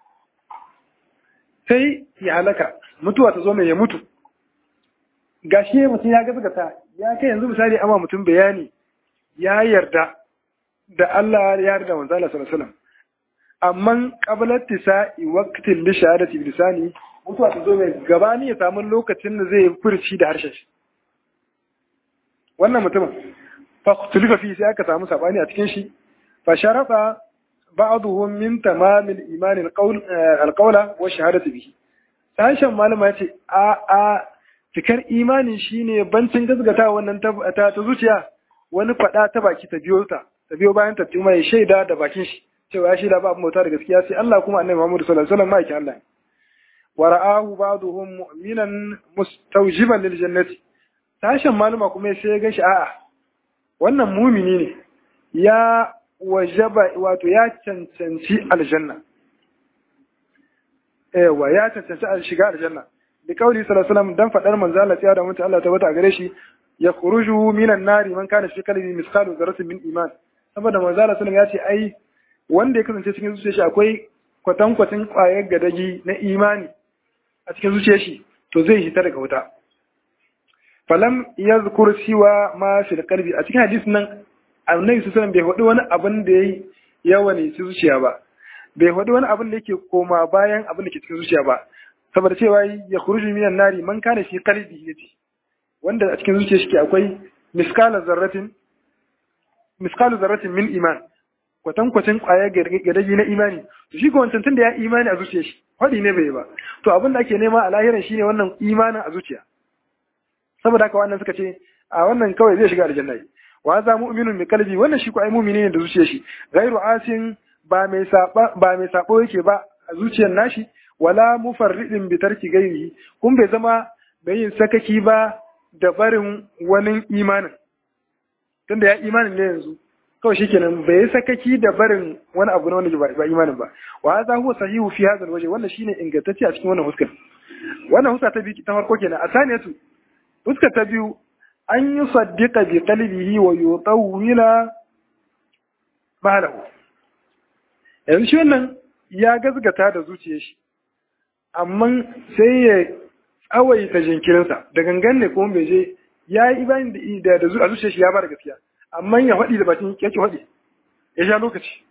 sai ya halaka mutuwa ta zo mai ya mutu gashi mutum ya gaskata ya kai yanzu misali amma mutum bayani ya yarda da Allah ya yarda manzo Allah sallallahu alaihi wasallam amma qabla tisa'i waqtin li shahadati bi lisani mutuwa ta zo mai gabani ya samu lokacin da zai furci da harshen shi wannan mutumin فاختلف فيه sai aka samu sabani a cikin shi fa sharafa ba'dhum min tamam al-iman al-qawl al-qawla wa shahadatu bihi sashen malama yace a a cikar imani shine bancin gazgata wannan ta ta zuciya wani fada ta baki ta biyo ta ta biyo bayan ta kuma ya shaida da bakin shi cewa ya shaida ba mota da gaskiya sai Allah kuma annabi Muhammad sallallahu alaihi wasallam maki Allah wa ra'ahu ba'dhum mu'minan mustawjiban lil jannati sashen malama kuma sai ya ga shi a'a wannan mumini ne ya wajaba wato ya cancanci aljanna ewa ya cancanci a shiga aljanna da kauli sallallahu alaihi dan fadar manzo Allah ya da mutu Allah ta bata gare shi ya khuruju minan nari man kana fi qalbi misqalu dharratin min iman saboda manzo Allah sallallahu ya ce ai wanda ya kasance cikin zuciyar shi akwai kwatankwacin kwayar gadagi na imani a cikin zuciyar shi to zai hita daga wuta falam yazkur siwa ma fil qalbi a cikin hadisin nan annabi sallallahu bai faɗi wani abin da yayi yawa ne ci zuciya ba bai faɗi wani abin da yake koma bayan abin da ke cikin zuciya ba saboda cewa ya khuruju minan nari man kana fi qalbi yace wanda a cikin zuciya shi akwai miskala zarratin miskalu zarratin min iman kwatankwacin kwaya gadaji na imani to shi ko wancan tunda ya imani a zuciya shi faɗi ne bai ba to abin da ake nema a lahiran shine wannan imanin a zuciya saboda haka wannan suka ce a wannan kawai zai shiga aljanna wa za mu'minun bi qalbi wannan shi ko ai mu'mini ne da zuciyar shi ghairu asin ba mai saba ba mai sabo yake ba a zuciyar nashi wala mufarridin bi tarki gairihi kun bai zama bai yin sakaki ba da barin wani imanin tunda ya imanin ne yanzu kawai shikenan bai yi sakaki da barin wani abu na wanda ba imanin ba wa hadha huwa sahihu fi hadha alwajh wannan shine ingantacce a cikin wannan huskar wannan huska ta biyu ta farko kenan a saniyatu fuska ta biyu an yi saddiƙa bi qalbihi wa yutawwila malahu yanzu shi wannan ya gazgata da zuciyar shi amma sai ya tsawaita jinkirinsa da gangan ne kuma bai je ya yi ibani da da a zuciyar shi ya ba da gaskiya amma ya faɗi da bakin yake faɗi ya sha lokaci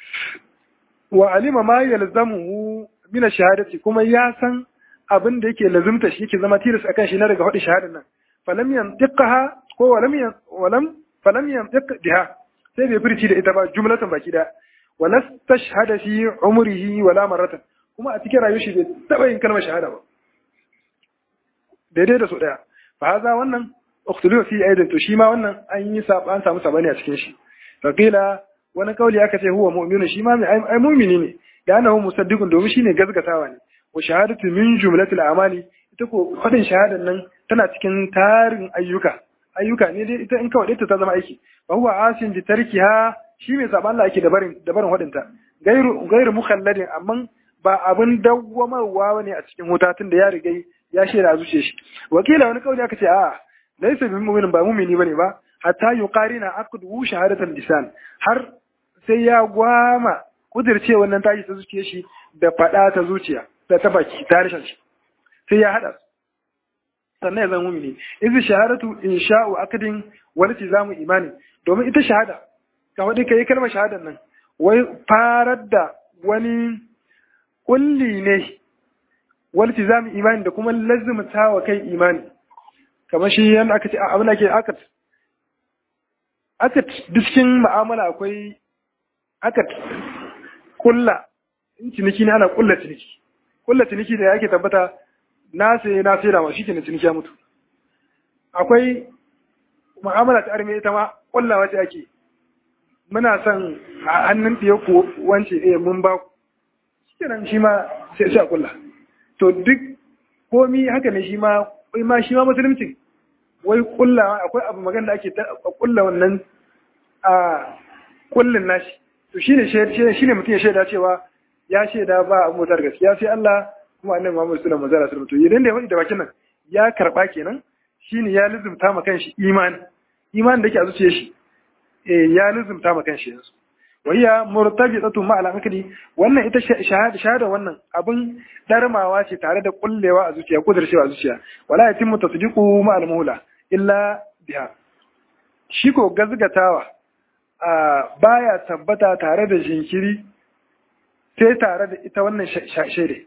wa alima ma yalzamuhu min ash-shahadati kuma ya san abin da yake lazimta shi yake zama tilas akan shi na daga faɗi shahadar nan falam yantiqaha ko walam walam falam yantiq biha sai bai furci da ita ba jumlatan baki da wala tashhada fi umrihi wala marratan kuma a cikin rayuwar shi bai taba yin kalmar shahada ba daidai da su daya fa haza wannan ukhtulifa fi aidan to shi ma wannan an yi saba an samu sabani a cikin shi faqila wani kauli aka ce huwa mu'minu shi ma ai mu'mini ne da annahu musaddiqun domin shine gazgatawa ne wa shahadatu min jumlatil amali ita ko fadin shahadan nan tana cikin tarin ayyuka ayyuka ne dai ita in kawai ta zama aiki fa huwa asin bi tarkiha shi mai saban Allah yake da barin da barin wadinta gairu gairu mukhalladin amma ba abin dawwamarwa ne a cikin wuta tunda ya riga ya shaida a zuciyar shi wakila wani kauli aka ce a laysa bi mu'minin ba mu'mini bane ba hatta yuqarina aqdu shahadatan lisan har sai ya gwama kudirce wannan tashi ta zuciyar shi da fada ta zuciya da ta baki ta harshen shi sai ya hada sannan ya zama mumini izi shahadatu insha'u akadin wani tizamu imani domin ita shahada ka wadi kai kalmar shahadan nan wai farar da wani kulli ne wani tizamu imani da kuma lazumta wa kai imani kamar shi yana aka ce abin da ke akat aka cikin ma'amala akwai aka kulla in ciniki ne ana kulla ciniki kulla ciniki da yake tabbata na sai na sai da ma shi ke ciniki ya mutu akwai mu'amala ta arme ita ma kullawa ce ake muna son a hannun ɗiya ku wance eh mun ba ku shikenan shi ma sai sai a kulla to duk komi haka ne shi ma ma shi ma musulunci wai kullawa akwai abu magana da ake kulla wannan a kullin nashi to shine shine mutum ya shaida cewa ya shaida ba a motar gaskiya sai Allah kuma annabi Muhammad sallallahu alaihi wasallam to idan da ya faɗi da bakin nan ya karba kenan shine ya lizumta ma kanshi imani imani da yake a zuciyar shi eh ya lizumta ma kanshi yanzu wayya murtabitatu ma al-aqli wannan ita shahada shahada wannan abin darmawa ce tare da kullewa a zuciya kudurcewa a zuciya wala yatimmu tasdiqu ma al-mula illa biha shi ko gazgatawa baya tabbata tare da jinkiri sai tare da ita wannan shaide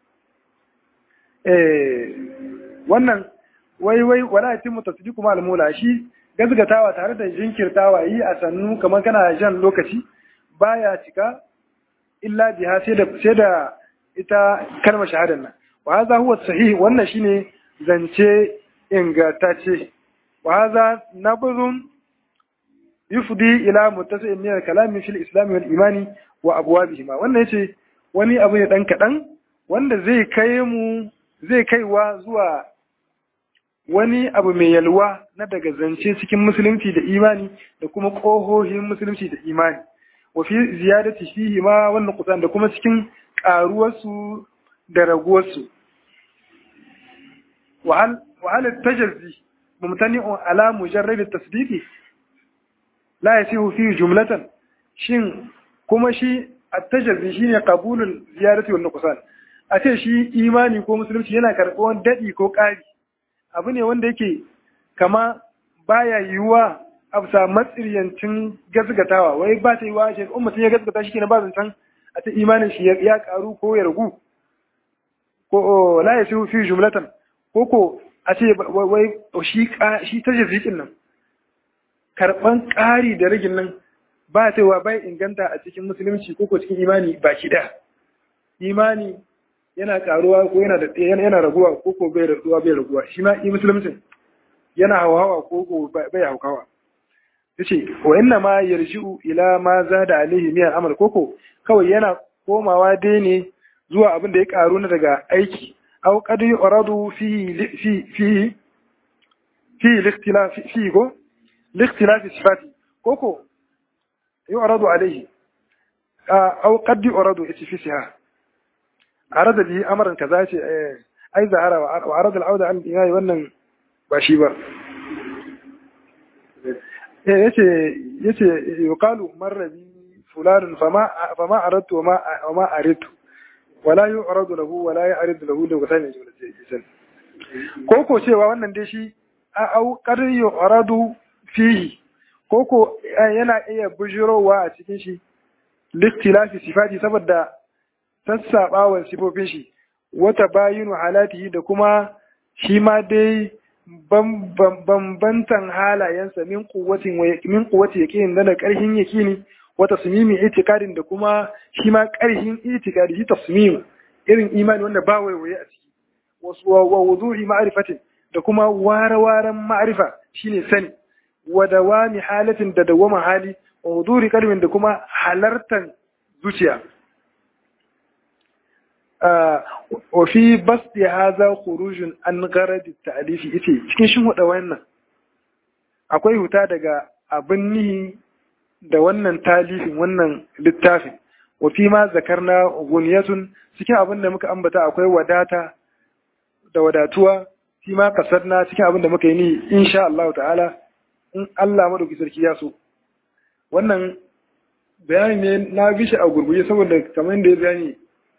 wannan wai wai wala yatimmu tasdiqu ma al-mula shi gazgatawa tare da jinkirtawa yi a sannu kamar kana jan lokaci baya cika illa biha sai da sai da ita kalmar shahadar nan wa hadha huwa sahih wannan shine zance ingantacce wa hadha nabzun yufdi ila muttasi'in min al-kalami fil islam wal imani wa abwabihima wannan yace wani abu ne dan kadan wanda zai kai mu zai kaiwa zuwa wani abu mai yalwa na daga zance cikin musulunci da imani da kuma ƙohohin musulunci da imani wafi ziyadati fihi ma wannan kusan da kuma cikin ƙaruwarsu da raguwarsu wahal tajazzi mumtani'un ala mujarrad tasdiqi la yasihu fi jumlatan shin kuma shi at-tajazzi shine qabulul ziyadati wal nuqsan a ce shi imani ko musulunci yana karɓar daɗi ko ƙari abu ne wanda yake kama baya yiwuwa a bisa matsiryancin gasgatawa wai ba ta yiwuwa shi in mutum ya gasgata shi kenan ba zancen a ta imanin shi ya karu ko ya ragu ko la ya fi jumlatan ko ko a ce wai shi shi ta jirgin nan karban ƙari da ragin nan ba ta yiwuwa bai inganta a cikin musulunci ko ko cikin imani baki ɗaya imani yana karuwa ko yana da yana raguwa ko ko bai raguwa bai raguwa shi ma yi musulmin yana hawa ko ko bai haukawa yace wa inna ma yarji'u ila ma zada alaihi min amal koko kawai yana komawa dai ne zuwa abin da ya karu na daga aiki aw qad yuradu fi fi fi fi al-ikhtilaf fi go al-ikhtilaf sifati koko yuradu alaihi aw qad yuradu fi siha arada bi amaran kaza ce ai zahara wa arada al-auda an imani wannan ba shi ba yace yace yuqalu marra bi fulan fama fama aradtu wa ma aridtu wala yu'radu lahu wala ya'ridu lahu da wata ne jumla ko ko cewa wannan dai shi au qad yu'radu fihi ko ko yana iya bujirowa a cikin shi listilafi sifati saboda sassaɓawan sifofin shi wata bayinu halatihi da kuma shi ma dai bambantan halayensa min kuwatin min kuwati yaqin da karhin yaqini wa tasmimi itikadin da kuma shi ma karhin itikadi shi tasmim irin imani wanda ba waiwaye a ciki wasu wa wuduhi ma'rifatin da kuma ware-waren ma'rifa shine sani wa dawami halatin da dawama hali wa huduri kalmin da kuma halartan zuciya wa fi basti hadha khurujun an gharad at-ta'lif yace cikin shin huda wannan akwai huta daga abin nihi da wannan talifin wannan littafin wa fi ma zakarna guniyatun cikin abin da muka ambata akwai wadata da wadatuwa fi ma kasarna cikin abin da muka yi ni insha Allah ta'ala in Allah madauki sarki ya so wannan bayani ne na bishi a gurguje saboda kamar da ya bayani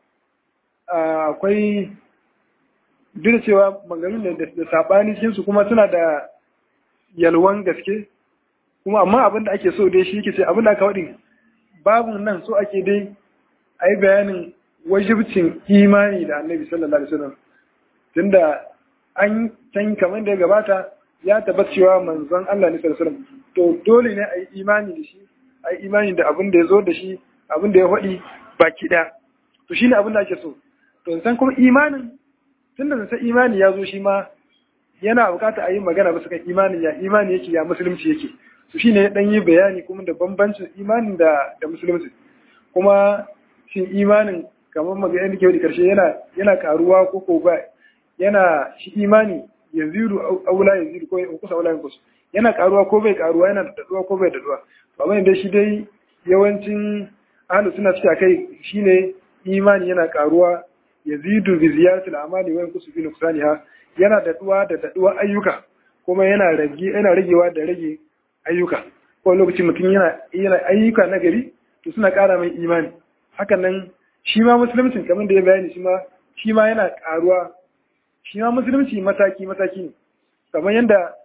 akwai duk da cewa maganganun da sabani cikin su kuma suna da yalwan gaske kuma amma abin da ake so dai shi ke ce abin da aka waɗin babu nan so ake dai a yi bayanin wajibcin imani da annabi sallallahu alaihi wasallam tunda an can kamar da ya gabata ya tabbata cewa manzon Allah ne sallallahu alaihi wasallam to dole ne a yi imani da shi a yi imani da abin da ya zo da shi abin da ya faɗi baki ɗaya to shine abin da ake so to san kuma imanin tun da san imani ya zo shi ma yana bukata a yi magana bisa kan imanin ya imani yake ya musulunci yake to shine ya dan yi bayani kuma da bambancin imanin da da musulunci kuma shin imanin kamar magana da ke wadi karshe yana yana karuwa ko ko ba yana shi imani yazidu aula yazidu ko kusa aula yankus yana karuwa ko bai karuwa yana daduwa ko bai daduwa ba mai dai shi dai yawancin ahlus suna cewa kai shine imani yana karuwa yazidu bi ziyaratil amali wa yankusu bi nuqsaniha yana daduwa da daduwa ayyuka kuma yana rage yana ragewa da rage ayyuka ko lokaci mutum yana yana ayyuka na gari to suna ƙara mai imani hakan nan shi ma musulunci kamar da ya bayani shi ma shi ma yana ƙaruwa shi ma musulunci mataki mataki ne kamar yadda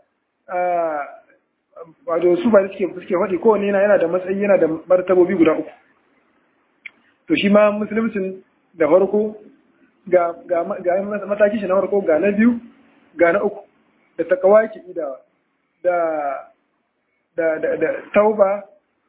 wato su ba suke suke faɗi kowanne yana yana da matsayi yana da martabobi guda uku to shi ma musulunci da farko ga ga ga mataki shi na farko ga na biyu ga na uku da takawa ke idawa da da da da tauba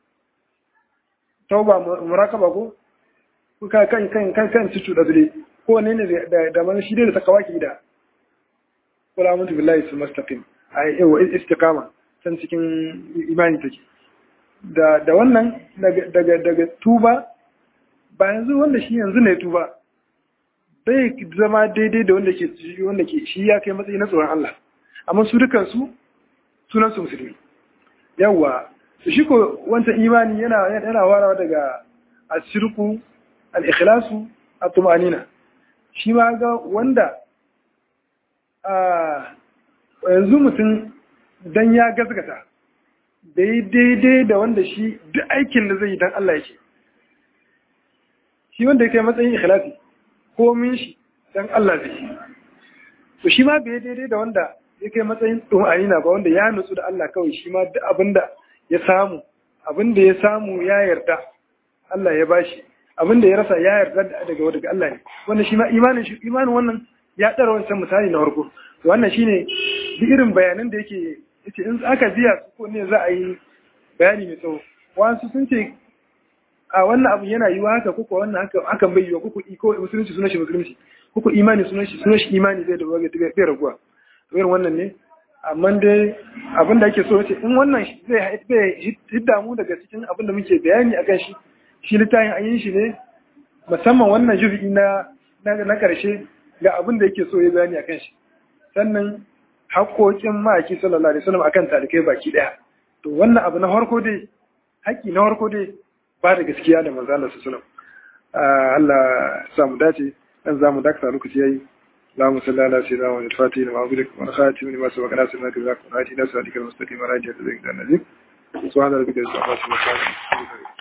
tauba murakaba ko kan kan kan kan kan cicu da zure ko ne ne da da man shi da takawa ke da kula mutu billahi su mustaqim ai yawa istiqama san cikin imani take da da wannan daga daga daga tuba ba yanzu wanda shi yanzu ne tuba bai zama daidai da wanda ke wanda ke shi ya kai matsayi na tsoron Allah amma su dukan su sunan su musulmi yawa shi ko wancan imani yana yana warawa daga ashirku al-ikhlasu at-tumanina shi ma ga wanda a yanzu mutum dan ya gaskata daidai da wanda shi duk aikin da zai yi dan Allah yake shi wanda yake matsayin ikhlasi komin shi dan Allah zai yi to shi ma bai daidai da wanda yake matsayin tumanina ba wanda ya nutsu da Allah kawai shi ma duk abinda ya samu abinda ya samu ya yarda Allah ya bashi abinda ya rasa ya yarda daga daga Allah ne wannan shi ma imanin shi imanin wannan ya tsara wancan misali na farko wannan shine duk irin bayanan da yake yace in aka biya su ko ne za a yi bayani mai tsawo wasu sun ce a wannan abu yana yiwa haka kuka wannan haka hakan bai yiwa kuku ko musulunci sunan shi musulunci kuku imani sunan shi sunan shi imani zai da bai raguwa to irin wannan ne amma dai abin da ake so ce in wannan zai hidda mu daga cikin abin da muke bayani akan shi shi littafin an yi shi ne musamman wannan jufi na na karshe ga abin da yake so ya bayani akan shi sannan haƙoƙin ma'aiki sallallahu alaihi wasallam akan talikai baki daya to wannan abu na farko dai haƙƙi na farko dai ba da gaskiya da manzo Allah sallallahu alaihi wasallam Allah sa mu dace dan zamu dakta lokaci yayi اللهم صل على سيدنا محمد الفاتح لما أغلق والخاتم لما سبق ناصر لك ذاك والهادي ناصر لك المستقيم راجع ذلك النبي سبحان ربك رب العزة عما يصفون